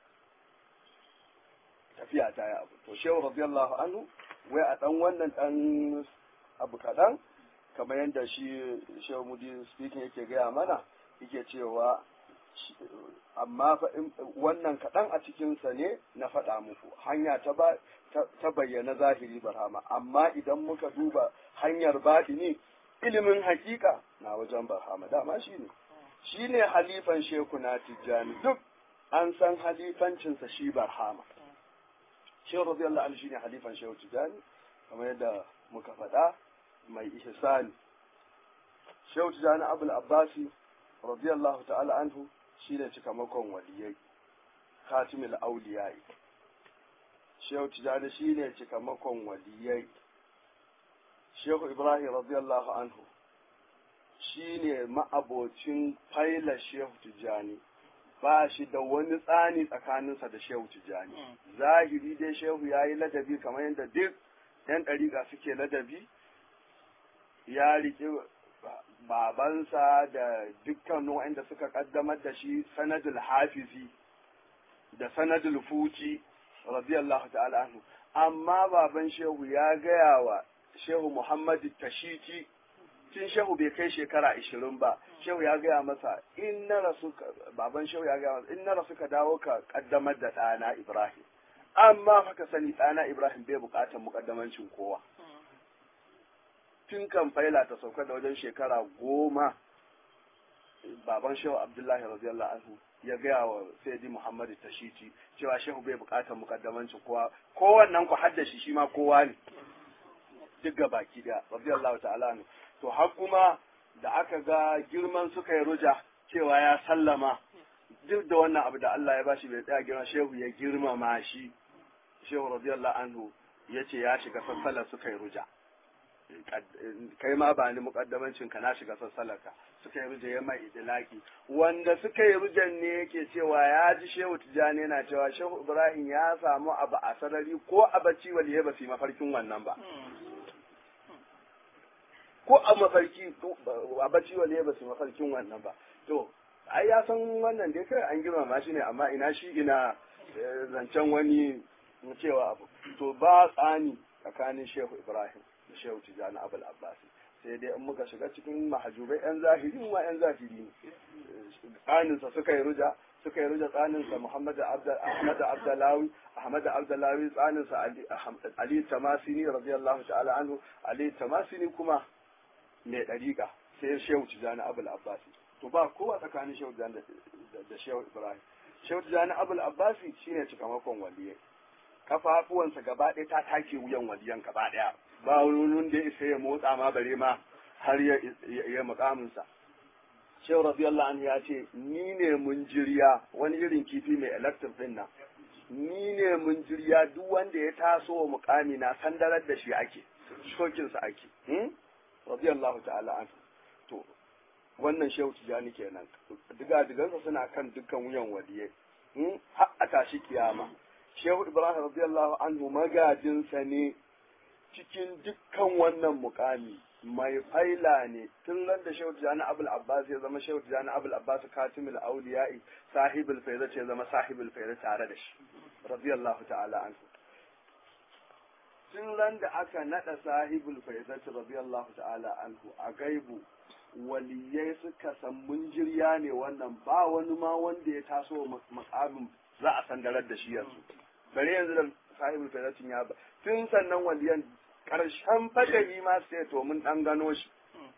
tafiya ta yi abu to shehu radiyallahu anhu wai a dan wannan dan abu kaɗan kamar yadda shi shehu mudi speaking yake gaya mana yake cewa amma wannan kaɗan a cikinsa ne na faɗa muku hanya ta ba ta bayyana zahiri barhama amma idan muka duba hanyar baɗini ilimin hakika na wajen barhama dama shi ne shi ne halifan sheku na tijjani duk an san halifancinsa shi barhama shehu radiyallahu anhu shine halifan shehu tijjani kamar yadda muka faɗa mai ihsani shehu tijjani abul abbasi radiyallahu ta'ala anhu shine cikamakon waliyai khatimul auliyai shehu tijjani shine cikamakon waliyai shehu ibrahim radiyallahu anhu shi ne ma'abocin faila shehu tijjani ba shi da wani tsani tsakaninsa da shehu tijjani zahiri dai shehu ya yi ladabi kamar yadda duk yan ɗariƙa suke ladabi ya riƙe babansa da dukkan wa'anda suka ƙaddamar da shi sanadul hafizi da sanadul fuci radiyallahu ta'ala anhu amma baban shehu ya gaya wa shehu muhammadu tashiti tun shehu bai kai shekara ishirin ba shehu ya gaya masa in na rasu baban shehu ya gaya masa in na rasu ka dawo ka kaddamar da ɗana ibrahim amma fa ka sani ɗana Ibrahim bai buƙatar muƙaddamancin kowa tun kan faila ta sauka da wajen shekara goma baban shehu abdullahi radiyallahu anhu ya gaya wa sayyidi muhammadu tashiti cewa shehu bai buƙatar muƙaddamancin kowa kowannan ku haddashi shi ma kowa ne duk ga baki daya radiyallahu ta'ala anhu to har kuma da aka ga girman suka yi ruja cewa ya sallama duk da wannan abu da Allah ya bashi bai tsaya girma shehu ya girmama shi shehu radiyallahu anhu ya ce ya shiga sassalar suka yi ruja kai ma ba ni mukaddamancin ka na shiga sassalarka suka yi ruja ya mai idilaki wanda suka yi rujan ne yake cewa ya ji shehu tijani yana cewa shehu ibrahim ya samu abu a sarari ko a bacci waliye ba su yi mafarkin wannan ba ko a mafarki a bacci waliye ba su yi mafarkin wannan ba to ai ya san wannan dai kai an girmama shi ne amma ina shi ina zancen wani cewa abu to ba tsani tsakanin shehu ibrahim da shehu tijjani abul abbasi sai dai in muka shiga cikin mahajubai yan zahiri ma yan zahiri ne tsaninsa suka yi ruja suka yi ruja tsaninsa muhammad ahmad abdalawi ahmad abdalawi tsaninsa ali tamasini radiyallahu ta'ala anhu ali tamasini kuma mai dariƙa sai shehu tijjani abul abbasi to ba kowa tsakanin shehu tijjani da shehu ibrahim shehu tijjani abul abbasi shine cikamakon waliyai kafafuwansa gaba ɗaya ta take wuyan waliyan gaba ɗaya ba wani da isa ya motsa ma bare ma har ya ya mukaminsa shehu radiyallahu anhu ya ce ni ne mun jirya wani irin kifi mai electric din nan ni ne mun jirya duk wanda ya taso wa mukami na sandarar da shi ake shokinsa ake radiyallahu ta'ala anhu to wannan shehu tijani kenan diga digansa suna kan dukkan wuyan waliyai har a tashi kiyama shehu ibrahim radiyallahu anhu magajinsa ne cikin dukkan wannan mukami mai faila ne tun nan da shehu tijani abul abbas ya zama shehu tijani abul abbas katimul auliya'i sahibul faida ce zama sahibul faida tare da shi radiyallahu ta'ala anhu tun ran da aka nada sahibul faida radiyallahu ta'ala anhu a gaibu waliyai suka san munjirya ne wannan ba wani ma wanda ya taso makamin za a sandarar da shi yanzu bare yanzu da sahibul faidatin ya ba tun sannan waliyan karshen fadari ma sai to mun dan gano shi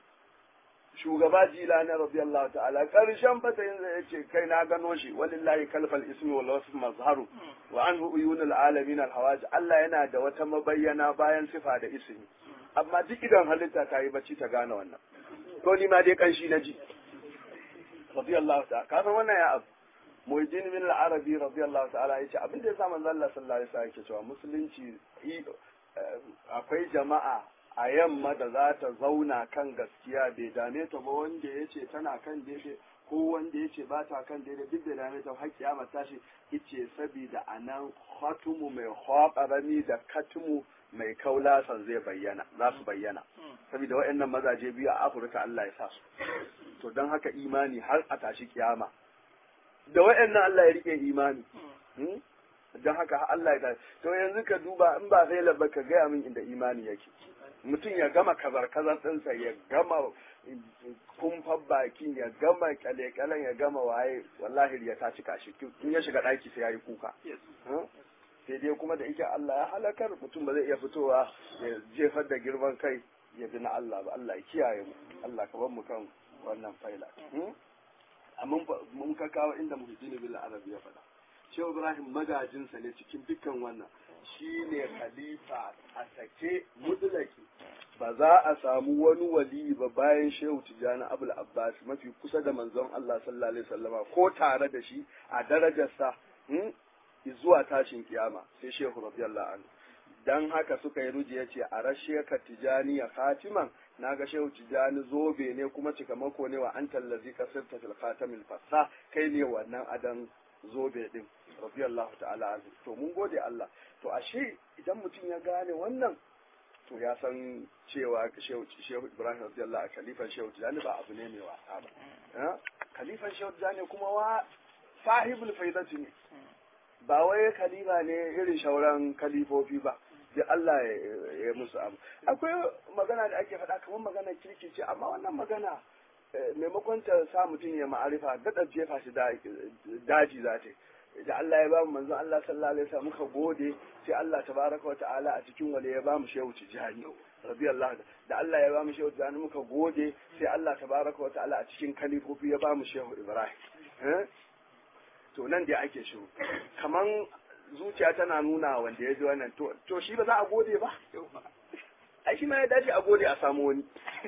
shugaba jila na radiyallahu ta'ala karshen fadarin zai yace kai na gano shi walillahi kalfal ismi wal wasf mazharu wa anhu uyunul alamin al hawaj Allah yana da wata mabayyana bayan sifa da ismi amma duk idan halitta ta yi bacci ta gane wannan to ni ma dai kanshi na ji radiyallahu ta'ala kafin wannan ya abu Muhyiddin bin al-Arabi radiyallahu ta'ala yace abin da ya sa manzo Allah sallallahu alaihi wasallam yake cewa musulunci akwai jama'a a yamma da za ta zauna kan gaskiya bai dame ta ba wanda yace tana kan daidai ko wanda yace ba ta kan daidai duk da dame ta har kiyama tashi yace saboda anan khatumu mai khaqarami da katumu mai kaulasan zai bayyana za su bayyana saboda waɗannan mazaje biyu a Afirka Allah ya sa su to don haka imani har a tashi kiyama da waɗannan Allah ya rike imani don haka Allah ya to yanzu ka duba in ba sai labba ka gaya min inda imani yake mutum ya gama kazar kazar ɗinsa ya gama kumfan bakin ya gama kyale-kyalen ya gama waye wallahi ya ta cika shi in ya shiga ɗaki sai ya yi kuka sai dai kuma da ike Allah ya halakar mutum ba zai iya fitowa ya jefar da girman kai ya bi na Allah ba Allah ya kiyaye mu Allah ka bar mu kan wannan faila mun ka kawo inda muhajjini bil arabi ya faɗa shehu ibrahim magajinsa ne cikin dukkan wannan shi ne khalifa a sake mudlaki ba za a samu wani wali ba bayan shehu tijjani abul abbas mafi kusa da manzon allah sallallahu alaihi wasallama ko tare da shi a darajarsa zuwa tashin kiyama sai shehu radiyallahu anhu dan haka suka yi ruji yace a rashe ka tijani ya khatiman naga shehu tijani zobe ne kuma cikamako ne wa an tallazi kasirta fil khatamil fassa kai ne wannan adan zobe din radiyallahu ta'ala anhu to mun gode Allah to ashe idan mutum ya gane wannan to ya san cewa shehu shehu Ibrahim radiyallahu khalifan shehu tijani ba abu ne mai wasa ba khalifan shehu tijani kuma wa sahibul faidati ne ba wai khalifa ne irin shauran kalifofi ba da Allah ya musu abu akwai magana da ake faɗa kamar magana kirki ce amma wannan magana maimakon ta sa mutum ya ma'arifa daɗa jefa shi daji za ta da Allah ya ba mu manzon Allah sallallahu alaihi wasallam muka gode sai Allah tabaraka wa ta'ala a cikin wale ya ba mu shehu tijani radiyallahu da Allah ya ba mu shehu tijani muka gode sai Allah tabaraka wa ta'ala a cikin kalifofi ya ba mu shehu Ibrahim to nan dai ake shiru kaman zuciya tana nuna wanda ya ji wannan to to shi ba za a gode ba ai shi ma ya dace a gode a samu wani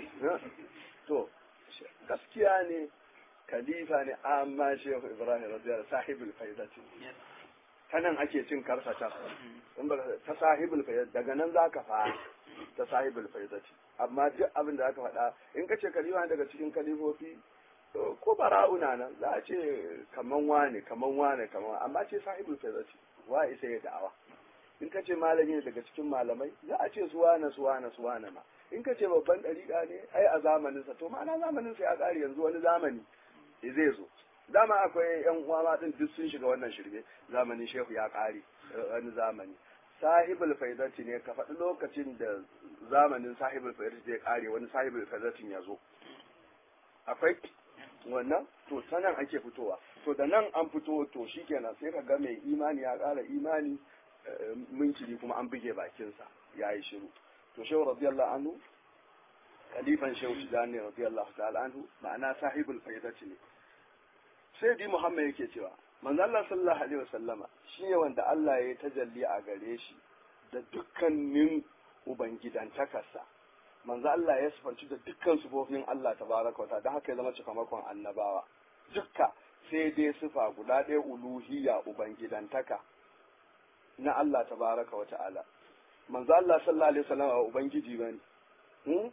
to gaskiya ne khalifa ne amma shehu ibrahim radiyallahu sahibul faidati ta nan ake cin karsata in ba ta sahibul faidati daga nan zaka fara ta sahibul faidati amma duk abin da aka faɗa in ka ce khalifa daga cikin kalifofi ko bara'una nan za a ce kaman wane kaman wane kaman amma ce sahibul faidati wa isa ya da'awa in ka ce malami ne daga cikin malamai za a ce suwana suwana suwana ma in ka ce babban ɗariƙa ne ai a zamaninsa to ma'ana zamaninsa ya ƙare yanzu wani zamani zai zo dama akwai yan uwa ma din duk sun shiga wannan shirme zamanin shehu ya ƙare wani zamani sahibul faidati ne ka faɗi lokacin da zamanin sahibul faidati zai ƙare wani sahibul faidatin ya zo akwai wannan to ta nan ake fitowa to da nan an fito to shikenan sai ka ga mai imani ya ƙara imani minciri kuma an buge bakinsa ya yi shiru to shehu radiyallahu anhu khalifan shehu tijani radiyallahu ta'ala anhu ma'ana sahibul faidati ne sai di muhammad yake cewa manzo Allah sallallahu alaihi wasallama shine wanda Allah ya tajalli a gare shi da dukkanin ubangidantakarsa manzo Allah ya sifanci da dukkan sifofin Allah tabaraka wa ta'ala haka ya zama cikamakon annabawa dukka sai dai sifa guda ɗaya uluhiyya ubangidantaka na Allah tabaraka wa ta'ala manzo Allah sallallahu alaihi wasallama ubangiji bane hmm?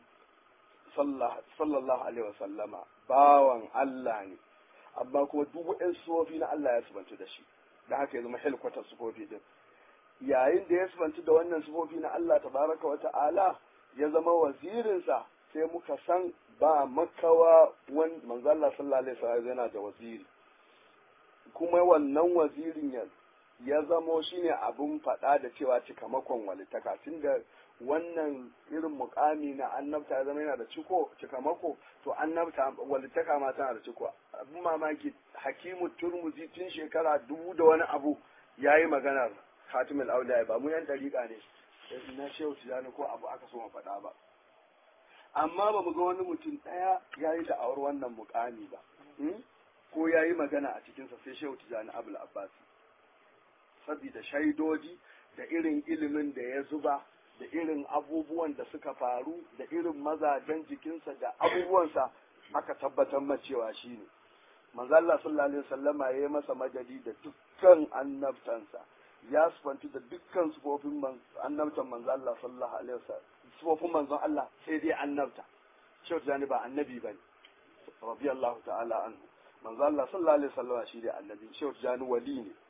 sallallahu alaihi wasallama bawan Allah ne amma kuma duk waɗansu sufofi na Allah ya subantu da shi da haka ya zama helkwatar sufofi din yayin da ya subantu da wannan sufofi na Allah tabaraka wa ta'ala ya zama wazirinsa sai muka san ba makawa wan manzo Allah sallallahu alaihi wasallam yana da waziri kuma wannan wazirin ya ya zamo shine abun faɗa da cewa cikamakon walittaka tunda wannan irin mukami na annabta ya zama yana da ciko cikamako to annabta walittaka ma tana da ciko abin mamaki hakimu turmuzi tun shekara dubu da wani abu ya yi maganar khatimul auliya ba mu yan dariƙa ne na shehu tijani ko abu aka so mu faɗa ba amma ba mu ga wani mutum ɗaya ya yi da'awar wannan mukami ba ko ya yi magana a cikinsa sai shehu tijani abul abbasi saboda shaidoji da irin ilimin da ya zuba da irin abubuwan da suka faru da irin mazajen jikinsa da abubuwansa aka tabbatar ma cewa shi ne manzo Allah sallallahu alaihi wasallama ya yi masa majali da dukkan annabtansa ya sufanci da dukkan sufofin annabtan manzo Allah sallallahu alaihi wasallam sufofin manzon Allah sai dai annabta shehu jani ba annabi bane radiyallahu ta'ala anhu manzo Allah sallallahu alaihi wasallama shi dai annabi shehu jani wali ne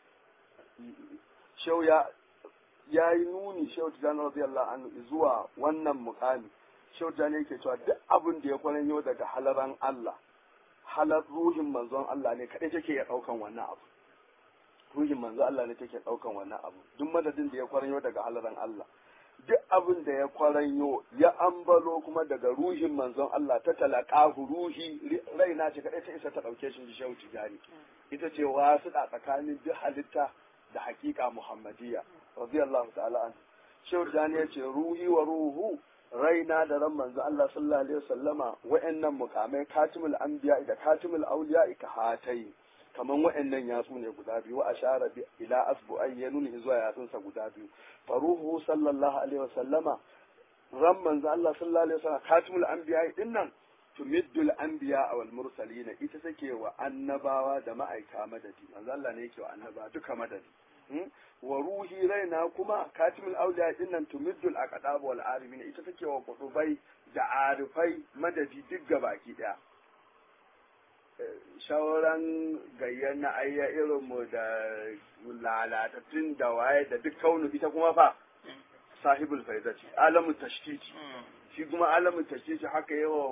shehu ya ya yi nuni shehu tijjani radiyallahu anhu zuwa wannan mukami shehu tijjani yake cewa duk abin da ya kwaranyo daga halaran Allah halar ruhin manzon Allah ne kaɗai take ya ɗaukan wannan abu ruhin manzon Allah ne take ɗaukan wannan abu duk madadin da ya kwaranyo daga halaran Allah duk abin da ya kwaranyo ya ambalo kuma daga ruhin manzon Allah ta talaqahu ruhi raina ce kaɗai ta isa ta ɗauke shi shehu tijjani ita ce wasu tsakanin duk halitta da hakika muhammadiyya radiyallahu ta'ala an shehu jani ya ce ruhi wa ruhu raina da ran manzo Allah sallallahu alaihi wasallama wa'annan mukamai katimul anbiya da katimul auliya ka hatai kaman wa'annan yatsu ne guda biyu wa ashara bi ila asbu ay yanuni zuwa yatsunsa guda biyu faruhu sallallahu alaihi wasallama ran manzo Allah sallallahu alaihi wasallama katimul anbiya din nan tumiddul anbiya wal mursalin ita take wa annabawa da ma'aika madadi manzo Allah ne yake wa annaba duka madadi wa ruhi raina kuma katimul auliya din nan tumiddul aqdab wal arimin ita take wa kudubai da arifai madadi duk gabaki daya shawaran gayyar na ayya irin mu da lalatattun da waye da duk kaunu ita kuma fa sahibul faizati alamun tashtiti shi kuma alamun tashtiti haka yawa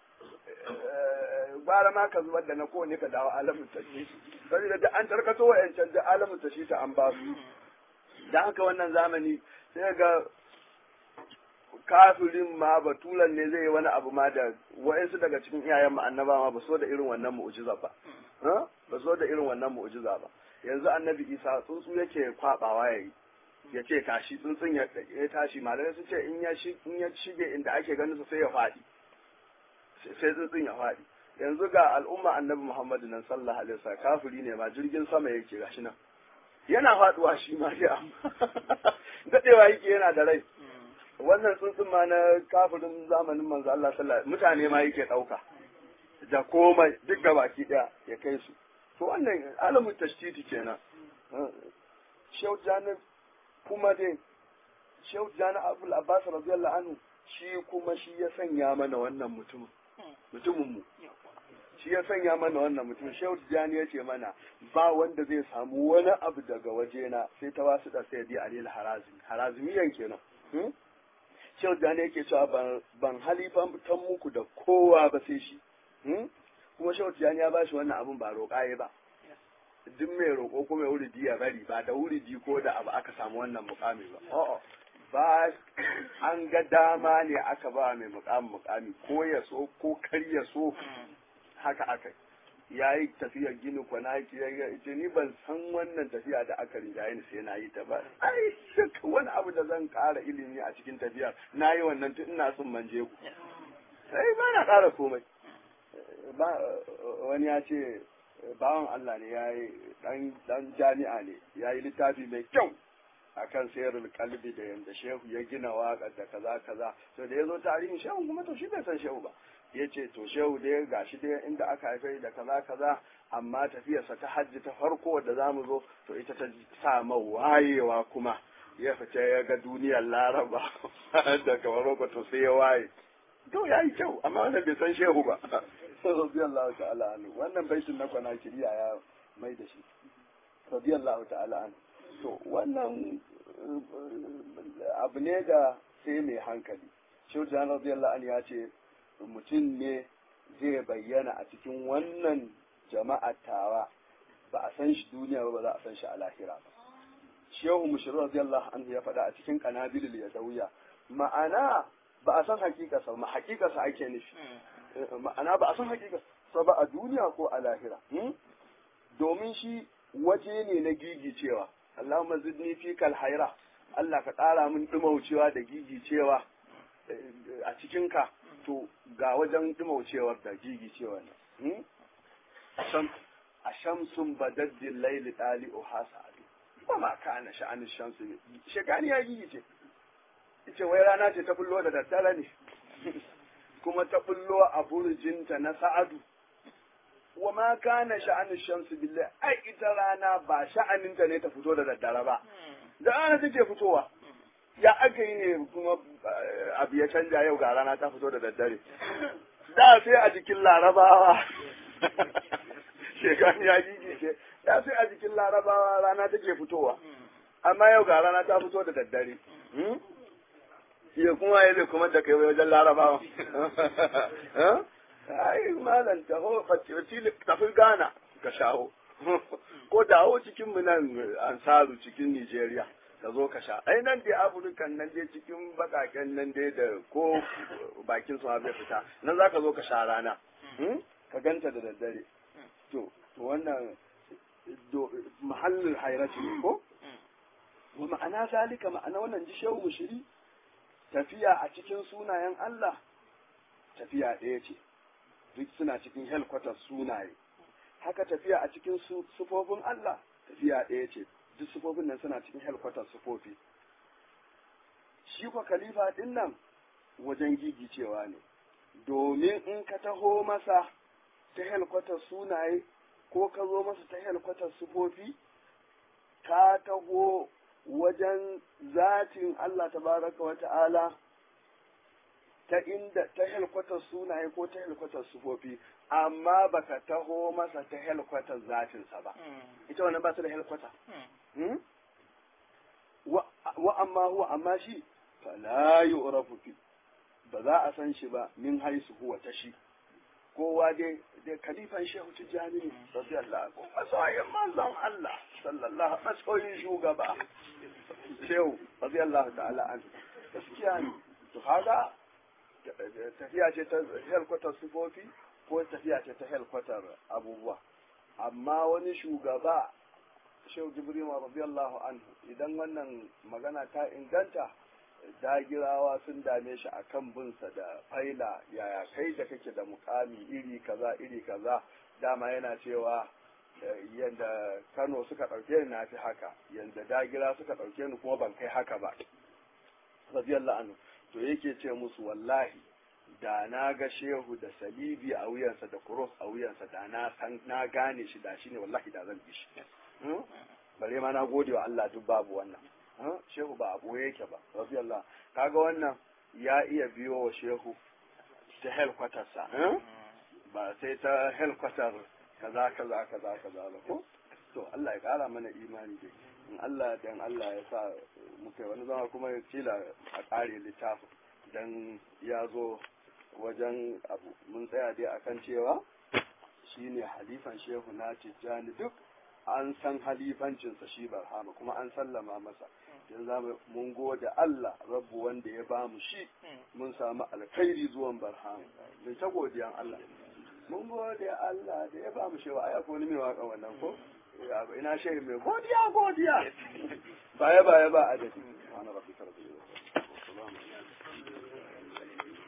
bara ma ka zubar da na kowane ka dawo alamun tashtiti saboda da an tarkato wa'yancan da alamun tashtiti an ba su da haka wannan zamani sai ga kafirin ma batulan ne zai yi wani abu ma da wa'insu daga cikin iyayen mu annaba ma ba so da irin wannan mu'jiza ba ba zo da irin wannan mu'jiza ba yanzu annabi isa tsuntsu yake kwabawa yayi ya ce tashi tsuntsun ya tashi malamai su ce in ya shige inda ake ganin su sai ya faɗi sai tsuntsun ya faɗi yanzu ga al'umma annabi muhammadu nan sallallahu alaihi wasallam kafiri ne ma jirgin sama yake gashi nan yana faduwa shi ma sai amma dadewa yake yana da rai wannan tsuntsun ma na kafirin zamanin manzo Allah sallallahu mutane ma yake dauka da komai duk da baki daya ya kai su to wannan alamun tashtiti kenan Shehu Jani kuma dai Shehu Jani Abdul Abbas radiyallahu anhu shi kuma shi ya sanya mana wannan mutumin mutumin mu shi ya sanya mana wannan mutum shehu tijjani ya ce mana ba wanda zai samu wani abu daga wajena sai ta wasu da sai a alil harazimi harazimiyan kenan shehu tijjani yake cewa ban halifan tan muku da kowa ba sai shi kuma shehu tijjani ya bashi wannan abun ba roƙa ya ba duk mai roƙo ko mai wuridi ya bari ba da wuridi ko da abu aka samu wannan mukami ba ba an ga dama ne aka ba mai mukami mukami ko ya so ko kar ya so haka aka ya yi tafiyar gini kwana ya ce ni ban san wannan tafiya da aka rinjaye ni sai na yi ta ba ai duk wani abu da zan ƙara ilimi a cikin tafiya na yi wannan tun ina son manje ku sai ba na ƙara komai wani ya ce bawan Allah ne ya yi dan jami'a ne ya yi littafi mai kyau akan sayarul kalbi da yanda shehu ya gina waƙar da kaza kaza to da ya zo tarihin shehu kuma to shi bai san shehu ba ya ce to shehu dai gashi dai inda aka haife da kaza kaza amma tafiyarsa ta hajji ta farko da za mu zo to ita ta sa wayewa kuma ya fita ya ga duniyar laraba daga maroko to sai ya waye to ya yi kyau amma wannan bai san shehu ba radiyallahu ta'ala anhu wannan baitin na kwana kiriya ya mai da shi radiyallahu ta'ala anhu to wannan abu ne da sai mai hankali shehu jan radiyallahu anhu ya ce mutum ne zai bayyana a cikin wannan jama'a tawa ba a san shi duniya ba ba za a san shi a lahira ba shehu mushir radiyallahu anhu ya faɗa a cikin qanabilul yadawiya ma'ana ba a san hakikarsa ma hakikarsa ake nufi ma'ana ba a san hakikarsa ba a duniya ko a lahira domin shi waje ne na gigicewa Allahumma zidni fi kal haira Allah ka ƙara min dumaucewa da gigicewa a cikinka to ga wajen dumaucewar da gigicewa ne a shamsun badaddin laili ɗali uhasa'adu ba ma kana sha'anin shamsu ne shekani ya gigice ita wai rana ce ta bullo da daddare ne kuma ta bullo a burjinta na sa'adu wa ma kana sha'anin shamsu billahi ai ita rana ba sha'aninta ne ta fito da daddare ba da rana take fitowa ya aka yi ne kuma abu ya canja yau ga rana ta fito da daddare da sai a jikin larabawa shekaru ya gigice da sai a jikin larabawa rana take fitowa amma yau ga rana ta fito da daddare ya kuma ya zai kuma da kai wajen larabawa ai malam taho tafi gana ka shaho ko dawo cikin mu nan ansaru cikin nigeria ka zo ka sha ai nan dai afirkan nan dai cikin bakaken nan dai da ko bakin su bai fita nan za ka zo ka sha rana ka ganta da daddare to wannan mahallin hairati ne ko wa ma'ana zalika ma'ana wannan ji shehu mushiri tafiya a cikin sunayen Allah tafiya ɗaya ce duk suna cikin helkwatar sunaye haka tafiya a cikin sufofin Allah tafiya ɗaya ce duk sufofin nan suna cikin helkwatar sufofi shi kwa khalifa ɗin nan wajen gigicewa ne domin in ka taho masa ta helkwatar sunaye ko ka zo masa ta helkwatar sufofi ka taho wajen zatin Allah tabaraka wa ta'ala ta inda ta helkwatar sunaye ko ta helkwatar sufofi amma baka taho masa ta helkwatar zatinsa ba ita wannan ba su da helkwata wa amma huwa amma shi fala yu'rafu fi ba za a san shi ba min haisu huwa ta shi kowa dai da kalifan shehu tijjani ne radiyallahu anhu masoyin manzon Allah sallallahu masoyin shugaba shehu radiyallahu ta'ala anhu gaskiya ne to kaga tafiya ce ta helkwatar sifofi ko tafiya ce ta helkwatar abubuwa amma wani shugaba shehu jibril radiyallahu anhu idan wannan magana ta inganta dagirawa sun dame shi akan binsa da faila yaya kai da kake da mukami iri kaza iri kaza dama yana cewa yadda kano suka ɗauke ni na fi haka yadda dagira suka ɗauke ni kuma ban kai haka ba radiyallahu anhu to yake ce musu wallahi da na ga shehu da salibi a wuyansa da kuros a wuyansa da na san na gane shi da shi ne wallahi da zan bi shi bare ma na gode wa Allah duk babu wannan shehu ba abu yake ba radiyallahu kaga wannan ya iya biyo wa shehu ta helkwatar sa ba sai ta helkwatar kaza kaza kaza kaza ba ko to Allah ya kara mana imani dai in Allah dan Allah ya sa muka wani zama kuma ya kila a kare littafin dan ya zo wajen abu mun tsaya dai akan cewa shine halifan shehu na tijjani duk an san halifancinsa shi barhama kuma an sallama masa yanzu zamu mun gode Allah rabbu wanda ya bamu shi mun samu alkhairi zuwan barhama mun ta godiyan Allah mun gode Allah da ya bamu shi wa aya ko ni mai waka wannan ko ina shehu mai godiya godiya baya baya ba adadi ana rabbika rabbil